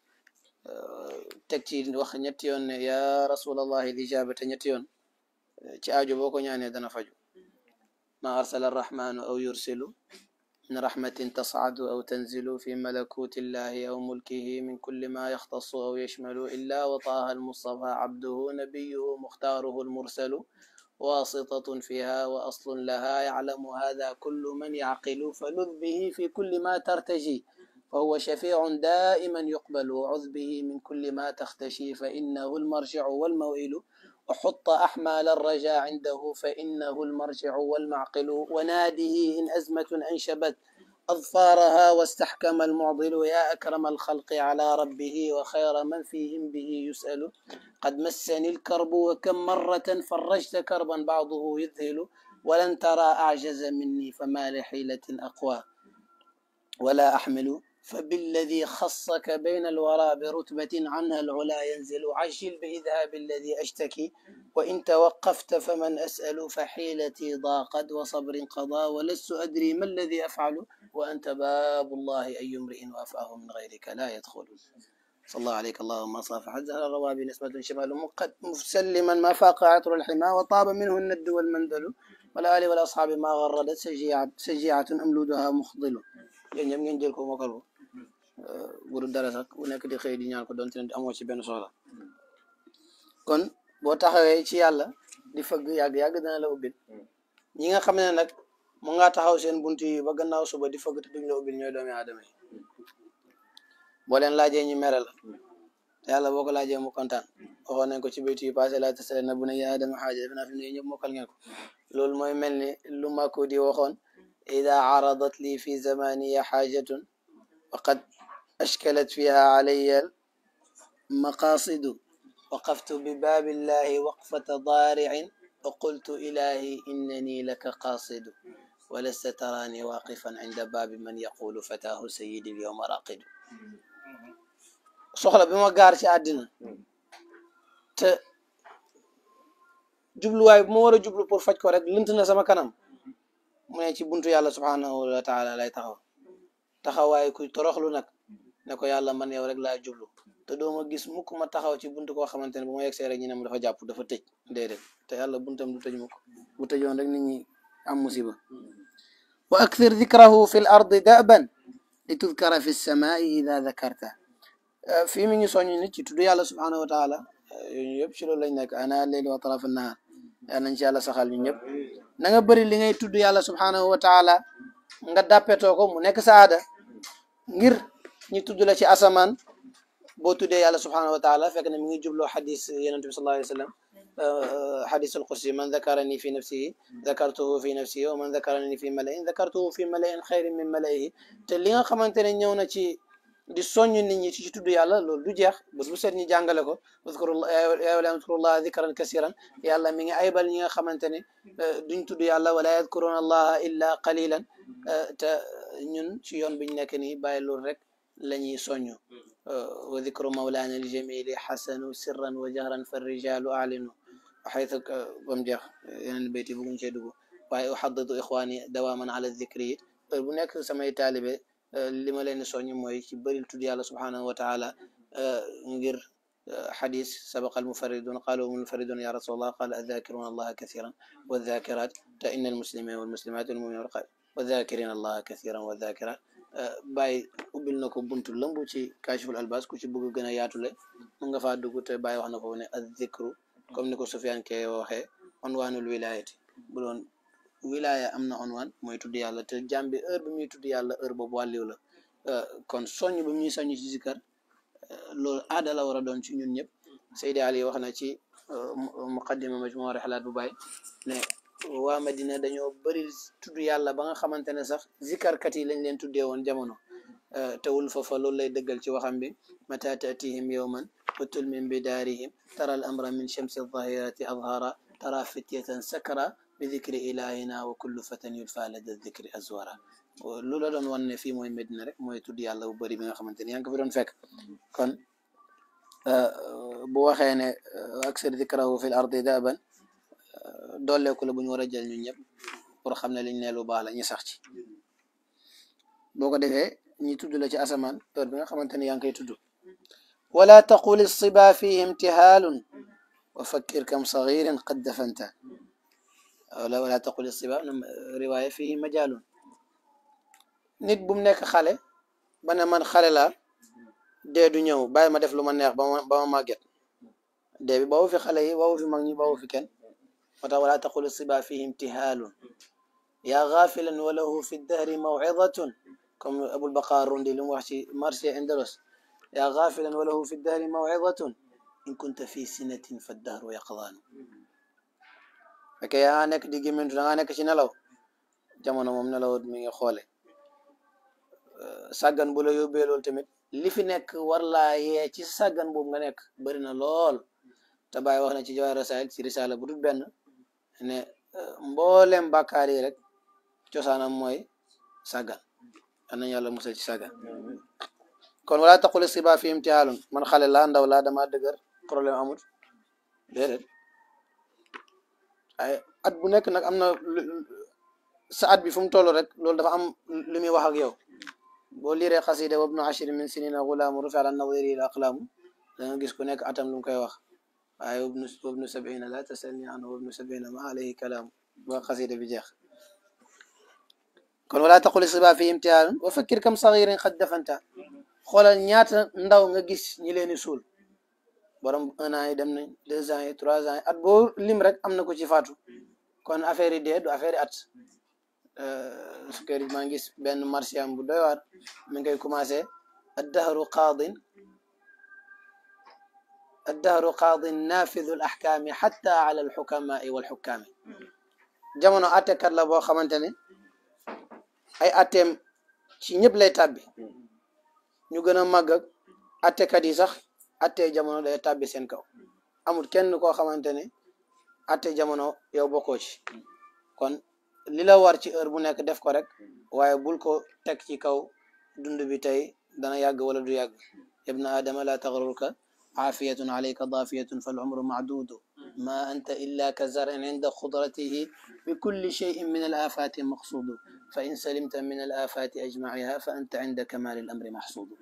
teg ci wax ñetti yoon ne ya rasulallahi lijabata ñetti yoon ci aajo boo ko ñaanee dana faju ma arsala arrahmanu aw yursilu من رحمة تصعد أو تنزل في ملكوت الله أو ملكه من كل ما يختص أو يشمل إلا وطاها المصطفى عبده نبيه مختاره المرسل واسطة فيها وأصل لها يعلم هذا كل من يعقل فلذ به في كل ما ترتجي فهو شفيع دائما يقبل وعذ به من كل ما تختشي فإنه المرجع والموئل وحط أحمال الرجاء عنده فإنه المرجع والمعقل وناده إن أزمة أنشبت أظفارها واستحكم المعضل يا أكرم الخلق على ربه وخير من فيهم به يسأل قد مسني الكرب وكم مرة فرجت كربا بعضه يذهل ولن ترى أعجز مني فما لحيلة أقوى ولا أحمل فبالذي خصك بين الورى برتبة عنها العلا ينزل عجل بإذهاب الذي أشتكي وإن توقفت فمن أسأل فحيلتي ضاقت وصبر قضى ولست أدري ما الذي أفعل وأنت باب الله أي امرئ وأفاه من غيرك لا يدخل صلى الله عليك اللهم صافح زهر الروابي نسبة شمال مقد مسلما ما فاق عطر الحمى وطاب منه الند والمندل والآل والأصحاب ما غردت سجيعة, سجيعة أملودها مخضل yéen ñëpp ngeen jël ko mokkal ko bu dul dara sax bu nekk di xëy di ñaan ko doonte ne amoo ci benn soxla kon boo taxawee ci yàlla di fëgg yàgg-yàgg dana la ubbil ñi nga xam ne nag mu ngaa taxaw seen bunt yi ba gannaaw suba di fëgg te duñ la ubbil ñooy doomi aadama yi boo leen laajee ñu mere la te yàlla boo ko laajee mu kontaan waxoon nañ ko ci baytu yi passé la tasale na bu ne yaa adama xaaja defe naa fi ne ñëpp mokkal ngeen ko loolu mooy mel ni lu màkku di waxoon ida caradat li fi zamaniya xaajatun waqad ashkalat fiha alayya maqasidu waqaftu bi baabillahi waqfata daaricin wa qultu ilahi innani laka qaasidu walasta taraani waaqifan inda baabi man yaqulu fataahu sayidi lyowma raqidu soxla bi ma gaar ci àddina te jubluwaay bu ma war a jublu pour faj ko rek lënt na sama kanam mu ne ci buntu yàlla subhanahu wa taala lay taxaw taxawaay kuy toroxlu nag ne ko yàlla man yow rek laa jublu te doo ma gis mukk ma taxaw ci buntu koo xamante ne bu ma yegsee rek ñu ne mu dafa jàpp dafa tëj déedéet te yàlla buntam du tëj mukk bu tëjoon rek nit ñi am musiba wa akthir dikrahu fi l ardi daban li tudkara fi lsamai ida dakarta fii mi ngi soññ nit ci tudd yàlla subhanahu wa taala yooyu yëpp ci loolu lañ nekk ana leyli wa taraf nahar yal nañ ci yàlla saxal ñu ñëpp na nga bëri li ngay tudd yàlla subhanahu wa taala nga dàppetoo ko mu nekk saada ngir ñi tudd la ci asamaan boo tuddee yàlla subhanahu wa taala fekk ne mi ngi jubloo xadis yonent bi sallallahu alayhi wa sallam xadis alqudsi man dakarani fi nafsihi dakartuhu fi nafsihi wa man dakarani fi malain dakartuhu fi malain xayrin min malaihi te li nga xamante ne ñëw na ci di soññ nit ñi ci tudd yàlla loolu du jeex bés bu seet ñi jàngale ko uzkurullah yaa wala uzkurullah zikran kasiran yàlla mi ngi aybal ñi nga xamante ne duñ tudd yàlla wala yadkuruna allaha illa qalilan te ñun ci yoon biñ nekk nii bàyyi loolu rek la ñuy soññ wa dikru mawlana aljamili xasanu sirran wa jahran fa rijalu alinu xaytu bam jeex yeneen béyti bugguñ cee dugg waaye uxadidu ixwaani dawaman ala dikri it heure bu nekk samay taalibe li ma leen di soññ mooy ci bëril tudd yàlla subhanahu wa taala ngir xadis sabaqa almufaridun qalu almufaridun ya rasulallah qala adakiruna allaha kathiran wadhakirat te inna almuslimin walmuslimat walmuminun wadhakirin allaha kathiran wadhakirat bàyyi ubbil na ko buntu lëmb ci kashiful albas ku ci bëgg gën a yaatule mu nga faa dugg te bàyyi wax na ko ne addikru comme ni ko Sufyaan ke waxee onwaanul wilayati bu doon wilaya am na onwaan mooy tudd yàlla te jàmm bi heure bi muy tudd yàlla heure boobu wàlliw la kon soññ bi muy soññ ci zikar loolu aada la war a doon ci ñun ñëpp Seydi Ali wax na ci muqaddima majmua rihlat bu bàyyi ne waa Madina dañoo bëri tudd yàlla ba nga xamante ne sax zikarkat yi lañ leen tuddee woon jamono tewul foofa loolu lay dëggal ci waxam bi mata tatihim yowman utul min bidaarihim tara al amra min shamsi aldahirati adhara tara fityatan sakara bi dikri ilahina wa kullu fatan yudfa lada dikri azwara lu la doon wan ne fii mooy Medina rek mooy tudd yàlla bu bëri bi nga xamante ne yaa ngi ko fi doon fekk kon bu waxee ne aksar dikrahu fi l ardi daban dooleeku la bu ñu war a jël ñun ñëpp pour xam ne liñ ne lu baax la ñu sax ci boo ko defee ñi tudd la ci asamaan heure bi nga xamante ne yaa ngi koy tudd wala taqul siba fihi imtihaalun wa fakkir kam sagirin qad dafanta wala wala taqul siba riwaaya fihi majaalun nit bu mu nekk xale ba ne man xale laa dee du ñëw bàyyi ma def lu ma neex ba ma ba ma màgget dee bi bawu fi xale yi bawu fi mag ñi bawu fi kenn moo tax wala taqul siba fihi imtihaalun yaa gaafilan wa lahu fi dahri mawcidatun comme abul baqaar rundi lu mu wax ci marché indalos yaa gaafilan wa lahu fi dahri mawcidatun in kunta fi sinatin fa dahru yaqdaanu fekkee yaa nekk di gémmantu da nga nekk ci nelaw jamono moom nelaw mi ngi xoole sàggan bu la yóbbee loolu tamit li fi nekk war laa yee ci sàggan boobu nga nekk bëri na lool te bàyyi wax na ci Jawaahir Rasaa'il ci risaala bu dul benn ne mboolem bàkkaar yi rek cosaanam mooy sàggan an nañu yàlla musal ci sàggan kon wala taqul siba fi imtihaalun man xale laa ndaw laa dama dëgër problème amut déedéet ay at bu nekk nag am na sa at bi fu mu toll rek loolu dafa am lu muy wax ak yow boo liiree xasida wabnu ashri min sinina gulaamu rufi ala nadiri il aqlaamu da nga gis ku nekk atam lu mu koy wax waaye wabnu wabnu sabina la tasalni anhu wabnu sabina ma alayhi kalaamu ba xasida bi jeex kon wala taqul siba fi imtihaan wa fakkir kam sagirin xad dafanta xoolal ñaata ndaw nga gis ñi leen di suul borom un an yi dem nañ deux ans yi trois ans yi at boo lim rek am na ko ci faatu kon affaire yi dee du affaire yi at su kër maa ngi gis benn marsiyaam bu doy waar mi ngi koy commencé addahru qaadin addahru qaadin nafidu al ahkaami xatta ala al xukamaai wal xukkaami jamono attekat la boo xamante ne ay atteem ci ñëpp lay tàbbi ñu gën a màgg ak attekat yi sax atte jamono day tàbbi seen kaw amul kenn koo xamante ne atte jamono yow bokkoo ci kon li la war ci heure bu nekk def ko rek waaye bul ko teg ci kaw dund bi tey dana yàgg wala du yàgg ibna adama la tagrurka aafiyatun alayka daafiyatun fal umru macduudu ma anta illa ka zarin inda xudratihi bi kulli cheyin min al afaati maqsuudu fa in salimta min al afaati ajmaciha fa anta inda kamaali al amri maxsuudu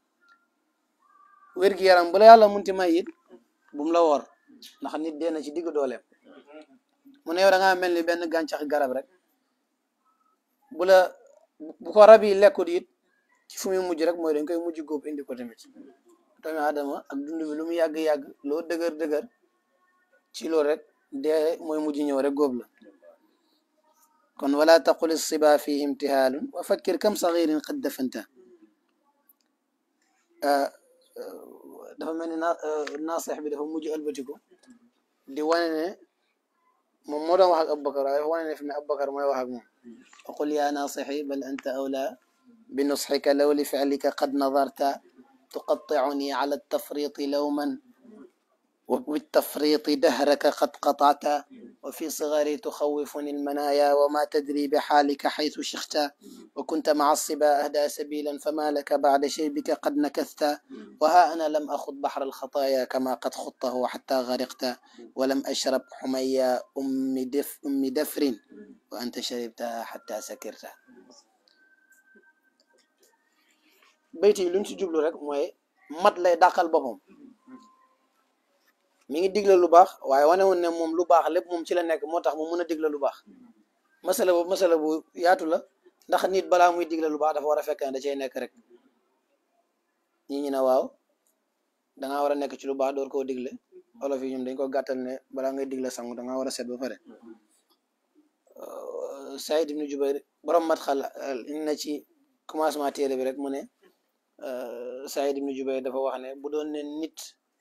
wér-gi yaram bu la yàlla munti may it bu mu la woor ndax nit dee na ci digg dooleem mu ne yow da ngaa mel ni benn gàncax garab rek bu la bu ko rab yi lekkut it ci fu muy mujj rek mooy dañ koy mujj góob indi ko tamit doomu aadama ak dund bi lu mu yàgg-yàgg loo dëgër dëgër ci loolu rek dee mooy mujj ñëw rek góob la kon wala taqul siba fihi imtihaalun wa fakkir kam sagirin qad dafanta dafa mel ni na naasix bi dafa mujj albatiku di wane ne moom moo doon wax ak Abubakar waaye dafa wane ne fi ne Abubakar mooy wax ak moom aqul ya naasixi bal anta awla bi nusxika law li ficlika qad nadarta tuqaطicuni ala altafriiti lawman وبالتفريط دهرك قد قطعت وفي صغري تخوفني المنايا وما تدري بحالك حيث شخت وكنت مع الصبا أهدى سبيلا فما لك بعد شيبك قد نكثت وها أنا لم أخض بحر الخطايا كما قد خضته حتى غرقت ولم أشرب حميا أم, دف أم دفر وأنت شربتها حتى سكرت بيتي لنت جبلو رك موي مات lay dàqal boppam mi ngi digle lu baax waaye wane woon ne moom lu baax lépp moom ci la nekk moo tax mu mën a digle lu baax masala bu masala bu yaatu la ndax nit balaa muy digle lu baax dafa war a fekk ne da cay nekk rek ñi ñi ne waaw dangaa war a nekk ci lu baax door koo digle olof yi ñoom dañ ko gàttal ne balaa ngay digle sangu dangaa war a set ba pare Saïd ibnu Jubayr borom mat xal indi na ci commencement téere bi rek mu ne Saïd ibnu Jubayr dafa wax ne bu doon ne nit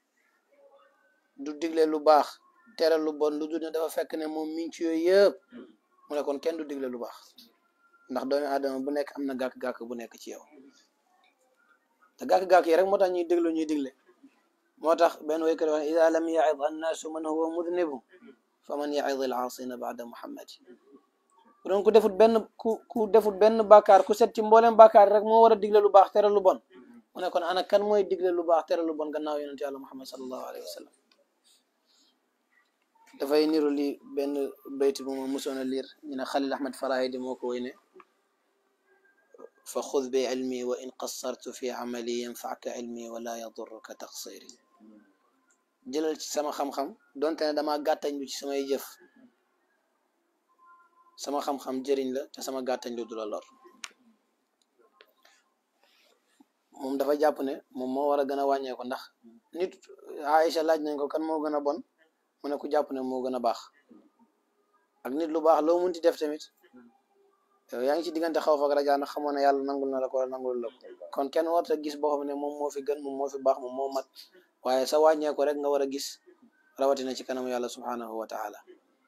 du digle lu baax tere lu bon lu dul ne dafa fekk ne moom mi ngi ci yooyu yëpp mu ne kon kenn du digle lu baax ndax doomi aadama bu nekk am na gàkk-gàkk bu nekk ci yow te gàkk-gàkk yi rek moo tax ñuy déglu ñuy digle moo tax benn waykat wax ida lam yaid annaasu man huwa mudnibu fa man yaid al aasina baada muhammad bu doon ku defut benn ku ku defut benn bàkkaar ku set ci mboolem bàkkaar rek moo war a digle lu baax tere lu bon mu ne kon ana kan mooy digle lu baax tere lu bon gannaaw yonente yàlla muhammad sallallahu alayhi wa sallam dafay niru li benn bayt bu ma musoon a liir ñu ne Xalil Ahmad Farahidi moo ko woy ne fa xud bi ilmi wa in qassartu fi amali yanfaaka ilmi wala yadurruka taqsiri jëlal ci sama xam-xam donte ne dama gàttañ lu ci samay jëf sama xam-xam jëriñ la te sama gàttañ lu du la lor moom dafa jàpp ne moom moo war a gën a wàññeeku ndax nit Aïcha laaj nañ ko kan moo gën a bon mu ne ku jàpp ne moo gën a baax ak nit lu baax loo munti def tamit yow yaa ngi ci diggante xaw fak rajaa nag xamoon ne yàlla nangul na la ko wala nangul la ko kon kenn warta gis boo xam ne moom moo fi gën moom moo fi baax moom moo mat waaye sa wàññeeku rek nga war a gis rawatina ci kanamu yàlla subhanahu wa taala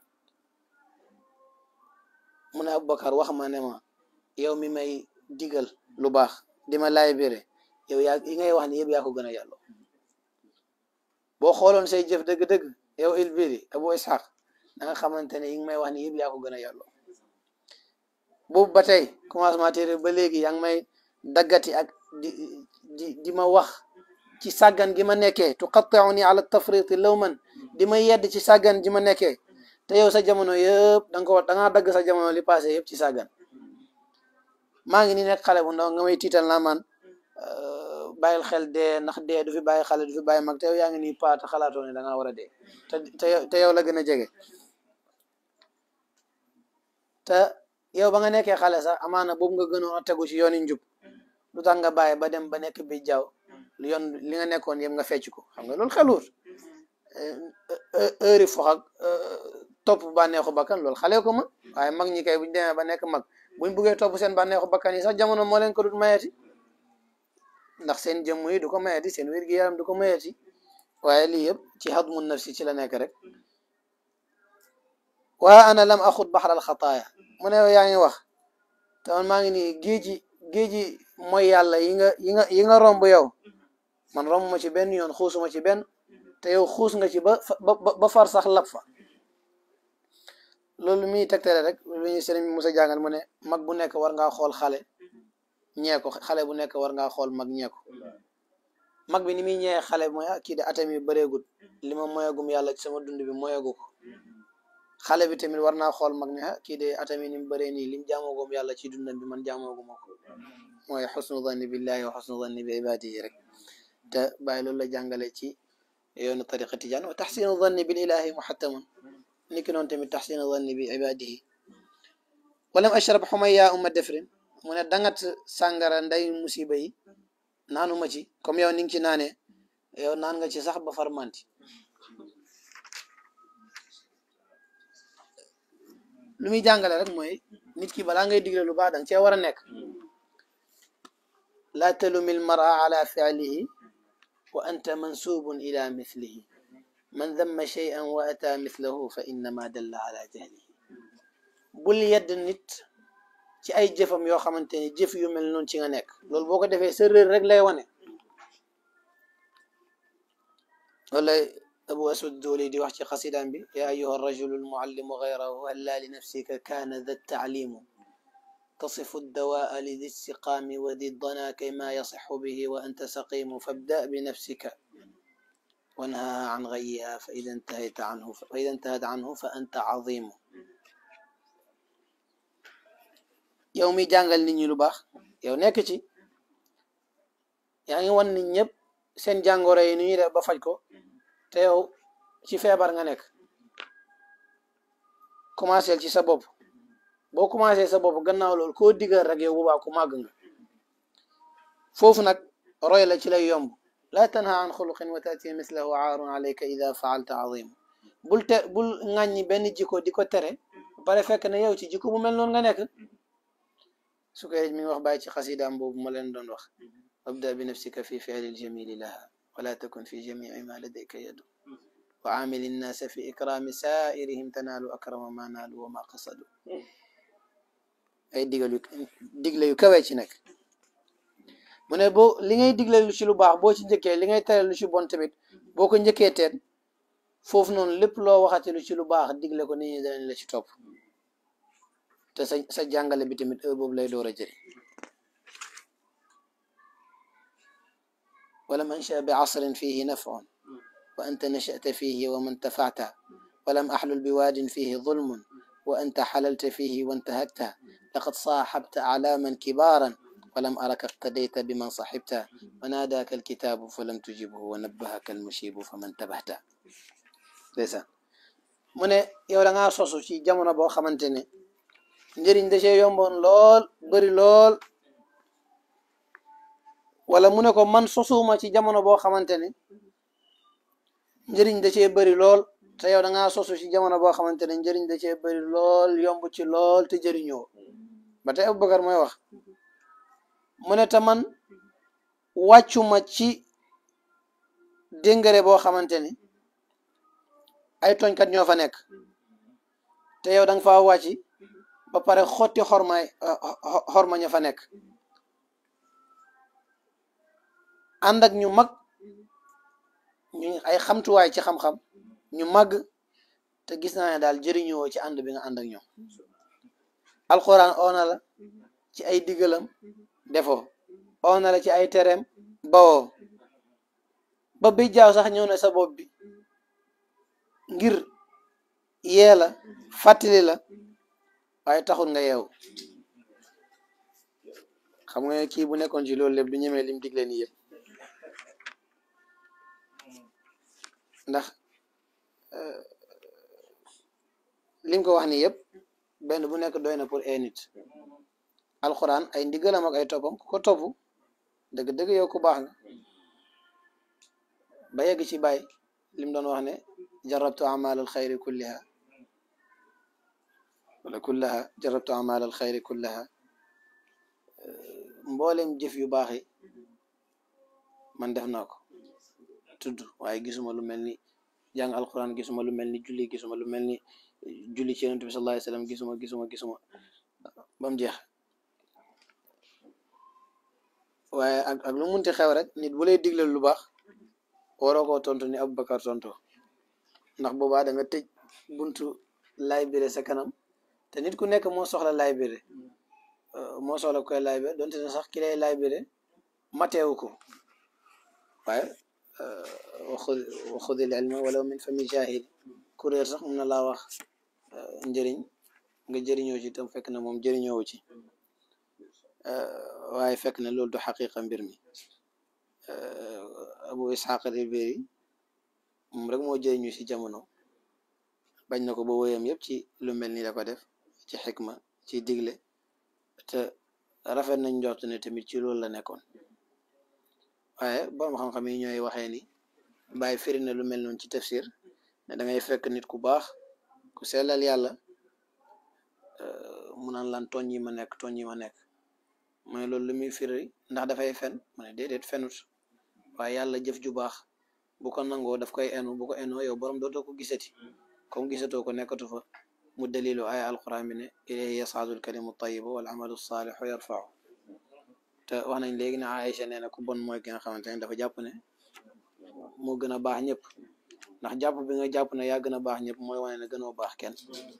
mu ne Aboubacar wax ma ne ma yow mi may digal lu baax di ma laay bére yow yaa yi ngay wax ni yëpp yaa ko gën a yàlla boo xooloon say jëf dëgg-dëgg yow ilbiri abu ishaq da nga xamante ne yi ngi may wax ni yëpp yaa ko gën a yàlla boobu ba tey commencement téere ba léegi yaa ngi may daggati ak di di di ma wax ci sàggan gi ma nekkee tuqattauni ala tafriti law man di ma yedd ci sàggan ji ma nekkee te yow sa jamono yëpp da nga ko da ngaa dagg sa jamono li passé yëpp ci sàggan maa ngi ni nekk xale bu ndaw nga may tiital naa man bàyyil xel dee ndax dee du fi bàyyi xale du fi bàyyi mag te yow yaa ngi nii paata xalaatoo ne da ngaa war a dee te te te yow la gën a jege te yow ba nga nekkee xale sax amaana boobu nga gënoon a tegu ci yooni njub lu tax nga bàyyi ba dem ba nekk bi jaww yoon li nga nekkoon yëpp nga fecc ko xam nga loolu xeluur heure yi fox ak topp bànneexu bakkan loolu xale ko ma waaye mag ñi kay buñ demee ba nekk mag buñ buggee topp seen bànneexu bakkan yi sax jamono moo leen ko dut mayeti ndax seen jëmm yi du ko mayeti seen wér-gi-yaram du ko mayeti waaye lii yëpp ci hadmu nafsi ci la nekk rek waa ana lam axut baxral xataaya mu ne yaa ngi wax te man maa ngi nii géeji géeji mooy yàlla yi nga yi nga yi nga romb yow man romb ma ci benn yoon xuusuma ci benn te yow xuus nga ci ba ba ba far sax lab fa loolu muy tegtale rek lu ñuy sëriñ bi Musa jàngal mu ne mag bu nekk war ngaa xool xale ñee ko xale bu nekk war ngaa xool mag ñee ko mag bi ni muy ñëwee xale bi mooy ah kii de atam yi bëreegut li ma moyagum yàlla ci sama dund bi moyagu ko xale bi tamit war naa xool mag ne ah kii de atam yi ni mu bëree nii lim jaamoogum yàlla ci dundam bi man jaamooguma ko mooy xusnu zanni billahi wa xusnu zanni bi ibadihi rek te bàyyi loolu la jàngale ci yoonu tariqa tijaan wa taxsinu zanni bil ilahi muhattamun ni ki noonu tamit taxsinu zanni bi ibadihi walam ashrab xumaya umma defrin mu ne dangat sàngara nday musiba yi naanu ma ci comme yow ni nga ci naanee yow naan nga ci sax ba far manti lu muy jàngale rek mooy nit ki balaa ngay digle lu baax danga cee war a nekk laa talumi almara ala fialihi wa anta mansubun ila mithlihi man damma shay'an wa ata mithlahu fa innama dalla ala jahlihi bul yedd nit ci ay jëfam yoo xamante ni jëf yu mel noonu ci nga nekk loolu boo ko defee sa réer rek lay wane wala abu aswad dooli di wax ci xasidaam bi ya ayuha rajulu almuallimu gayrahu halla li nafsika kaana da taalimu تصف الدواء لذي السقام وذي الضنا كيما يصح به وأنت سقيم فابدأ بنفسك وانهاها عن غيها فإذا انتهيت عنه فإذا انتهت عنه فأنت عظيم yow mi jàngal nit ñi lu baax yow nekk ci yaa ngi wan nit ñëpp seen jàngoro yi nu ñuy def ba faj ko te yow ci feebar nga nekk commencé ci sa bopp boo commencé sa bopp gannaaw loolu koo digal rek yow bu baax ku màgg nga foofu nag roy la ci lay yomb laa tanha an xuluqin wa taati mislahu aarun alayka ida faalta azim bul te bul ŋàññi benn jikko di ko tere ba pare fekk ne yow ci jikko bu mel noonu nga nekk su koy mi ngi wax bàyyi ci xasidaam boobu ma leen doon wax wabda bi nafsika fi fi'li aljamili laha wala takun fi jamici ma ladayka yadu wa aamili nnaasa fi ikraami saairihim tanaalu akrama ma naalu wa ma qasadu ay digal yu digle yu kawee ci nekk mu ne boo li ngay digle lu ci lu baax boo ci njëkkee li ngay tere lu ci bon tamit boo ko njëkkee teen foofu noonu lépp loo waxati lu ci lu baax digle ko nit ñi danañ la ci topp te sa sa jàngale bi tamit heure boobu lay door a jëriñ ولم أنشأ بعصر فيه نفع وأنت نشأت فيه وما انتفعت ولم أحلل بواد فيه ظلم وأنت حللت فيه وانتهكت لقد صاحبت أعلاما كبارا ولم أرك اقتديت بمن صحبت وناداك الكتاب فلم تجبه ونبهك المشيب فمن تبهت ليس mu ne yow da ngaa sosu ci jamono boo xamante ne njëriñ da cee yomboon lool bëri lool wala mu ne ko man sosuma ci jamono boo xamante ne njëriñ da cee bëri lool te yow da ngaa sosu ci jamono boo xamante ne njëriñ da cee bëri lool yomb ci lool te jëriñoo ba tey Abubakar mooy wax mu ne te man wàccuma ci déngare boo xamante ne ay tooñkat ñoo fa nekk te yow da nga faa wàcci ba pare xotti xormaay xorma ña fa nekk ànd ak ñu mag ñu ay xamtuwaay ci xam-xam ñu màgg te gis naa ne daal jëriñoo ci ànd bi nga ànd ak ñoom alxuraan oona la ci ay digalam defoo oona la ci ay tereem bawoo ba bi jaaw sax ñëw na sa bopp bi ngir yee la fàttali la waaye taxul nga yeewu xam nga kii bu nekkoon ci loolu lépp du ñemee lim digle nii yëpp ndax lim ko wax ni yëpp benn bu nekk doy na pour ay nit alxuraan ay ndigalam ak ay toppam ku ko topp dëgg-dëgg yow ku baax nga ba yegg ci bàyyi lim doon wax ne jarabtu amal al xayri kulliha wala kullaha jarabtu amal al xayri kullaha mboolem jëf yu baax yi man def naa ko tudd waaye gisuma lu mel ni jàng alquran gisuma lu mel ni julli gisuma lu mel ni julli ci yonent bi sallallahu alayhi wasallam gisuma gisuma gisuma ba mu jeex waaye ak ak lu munti xew rek nit bu lay digle lu baax waroo koo tontu ni Aboubacar tonto ndax boobaa da nga tëj buntu laybire sa kanam te nit ku nekk moo soxla laybire moo soxla koy laybire donte ne sax ki lay laybire mateewu ko waaye waxud waxudil ilma wala min fami jahil kuréer sax mun na laa wax njëriñ nga jëriñoo ci tam fekk na moom jëriñoowu ci waaye fekk na loolu du xaqiqa mbir mi abu ishaq al-Biri moom rek moo jëriñu ci jamono bañ na ko ba woyam yëpp ci lu mel ni la ko def ci xikma ci digle te rafet nañ njort ne tamit ci loolu la nekkoon waaye borom xam-xam yi ñooy waxee ni bàyyi firi na lu mel noonu ci tafsir ne da ngay fekk nit ku baax ku sellal yàlla mu naan lan tooñ yi ma nekk tooñ yi ma nekk mu ne loolu lu muy firi ndax dafay fen mu ne déedéet fenut waaye yàlla jëf ju baax bu ko nangoo daf koy enu bu ko enoo yow borom dootoo ko gisati comme gisatoo ko nekkatu fa mu dalilu ay alquran bi ne ilayhi yasaadu alkalimu tayibu wal amalu saalixu yarfau te wax nañ léegi ne Aïcha nee na ku bon mooy ki nga xamante ne dafa jàpp ne moo gën a baax ñëpp ndax jàpp bi nga jàpp ne yaa gën a baax ñëpp mooy wane ne gënoo baax kenn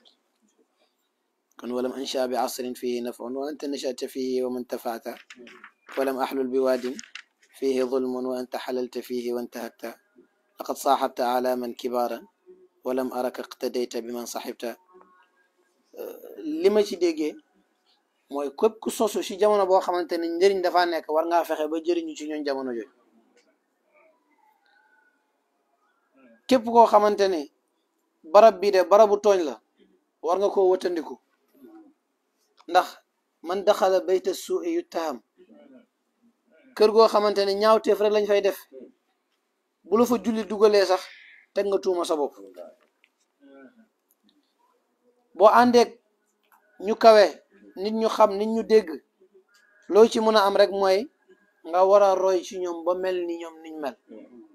kon walam ansha bi asrin fihi nafun wa anta nachata fihi wa man tafaata walam axlul bi waadin fihi zulmun wa anta xalalta fihi wa intahakta laqad saaxabta alaaman kibaaran walam araka iqtadayta bi man saxibta li ma ci déggee mooy képp ku sosu ci jamono boo xamante ne njëriñ dafa nekk war ngaa fexe ba jëriñu ci ñooñ jamono jooju képp koo xamante ne barab bii de barabu tooñ la war nga koo wëtandiku ndax man daxala bayta suu'i yuttaham kër goo xamante ne ñaawteef rek lañ fay def bu la fa julli dugalee sax teg nga tuuma sa bopp boo àndeek ñu kawe nit ñu xam nit ñu dégg loo ci mën a am rek mooy nga war a roy ci ñoom ba mel ni ñoom niñ mel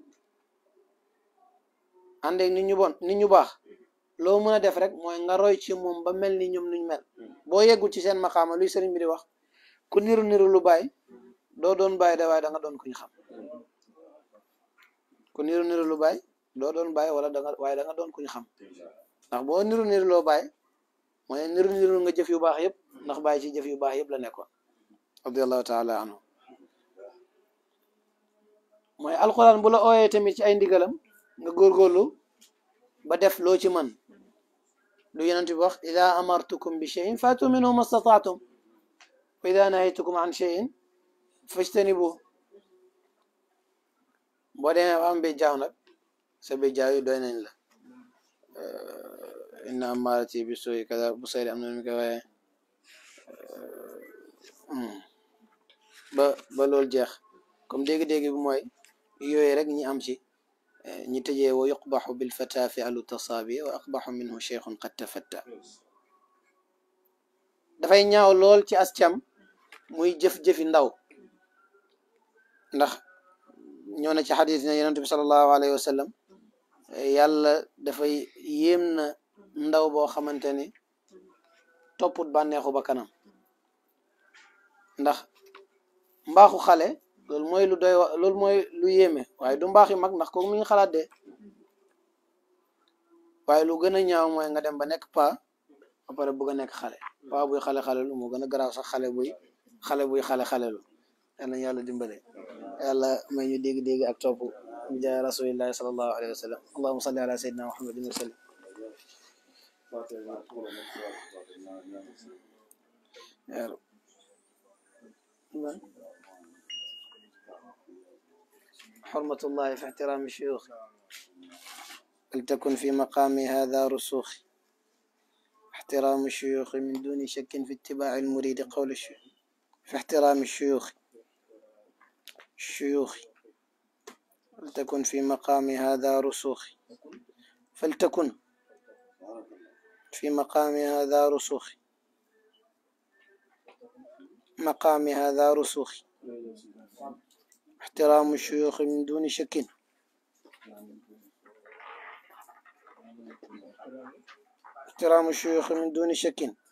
àndeek nit ñu bon nit ñu baax loo mën a def rek mooy nga roy ci moom ba mel ni ñoom niñ mel boo yeggul ci seen maqaama luy sëriñ bi di wax ku niru niru lu bàyyi doo doon bàyyi de waaye da nga doon kuñ xam ku niru niru lu bàyyi doo doon bàyyi wala da nga waaye da nga doon kuñ xam ndax boo niru niru loo bàyyi mooy niru niru nga jëf yu baax yëpp ndax bàyyi ci jëf yu baax yëpp la nekkoon radiallahu taala anhu mooy alquran bu la ooyee tamit ci ay ndigalam nga góorgóorlu ba def loo ci man lu yonent bi wax ida amartukum bi cheyin fatu minhu ma stataatum wa ida nahaytukum an cheyin fajtanibu boo demee ba am bi jaaw nag sa bi jaaw yi doy nañ la inna amarati bi suuy kada bu sayri am na mi koy waaye ba ba loolu jeex comme dégg-dégg bi mooy yooyu rek ñi am ci ñi tëjee wa yuqbaxu bilfata fi alu tasaabi wa aqbaxu minhu cheikhun qad tafatta dafay ñaaw lool ci as cam muy jëf-jëfi ndaw ndax ñoo na ci xadis ne yonent bi salallahu alayhi wa sallam yàlla dafay yéem na ndaw boo xamante ni topput bànneexu ba kanam ndax mbaaxu xale loolu mooy lu doy wa loolu mooy lu yéeme waaye du mbaax yu mag ndax kooku mi ngi xalaat de waaye lu gën a ñaaw mooy nga dem ba nekk pa ba pare bëgg a nekk xale pa buy xale xale lu moo gën a garaaw sax xale buy xale buy xale xale lu yal nañu yàlla dimbale yàlla may ñu dégg-dégg ak topp bi jaay rasulillahi sallallahu alayhi wa sallam allahuma salli ala sayyidina muhammadin wa sallim يا رب حرمة الله في احترام الشيوخ فلتكن في مقام هذا رسوخ احترام الشيوخ من دون شك في اتباع المريد قول الشيوخ في احترام الشيوخ الشيوخ فلتكن في مقام هذا رسوخ فلتكن في مقام هذا رسوخ مقام هذا رسوخ احترام الشيوخ من دون شك احترام الشيوخ من دون شك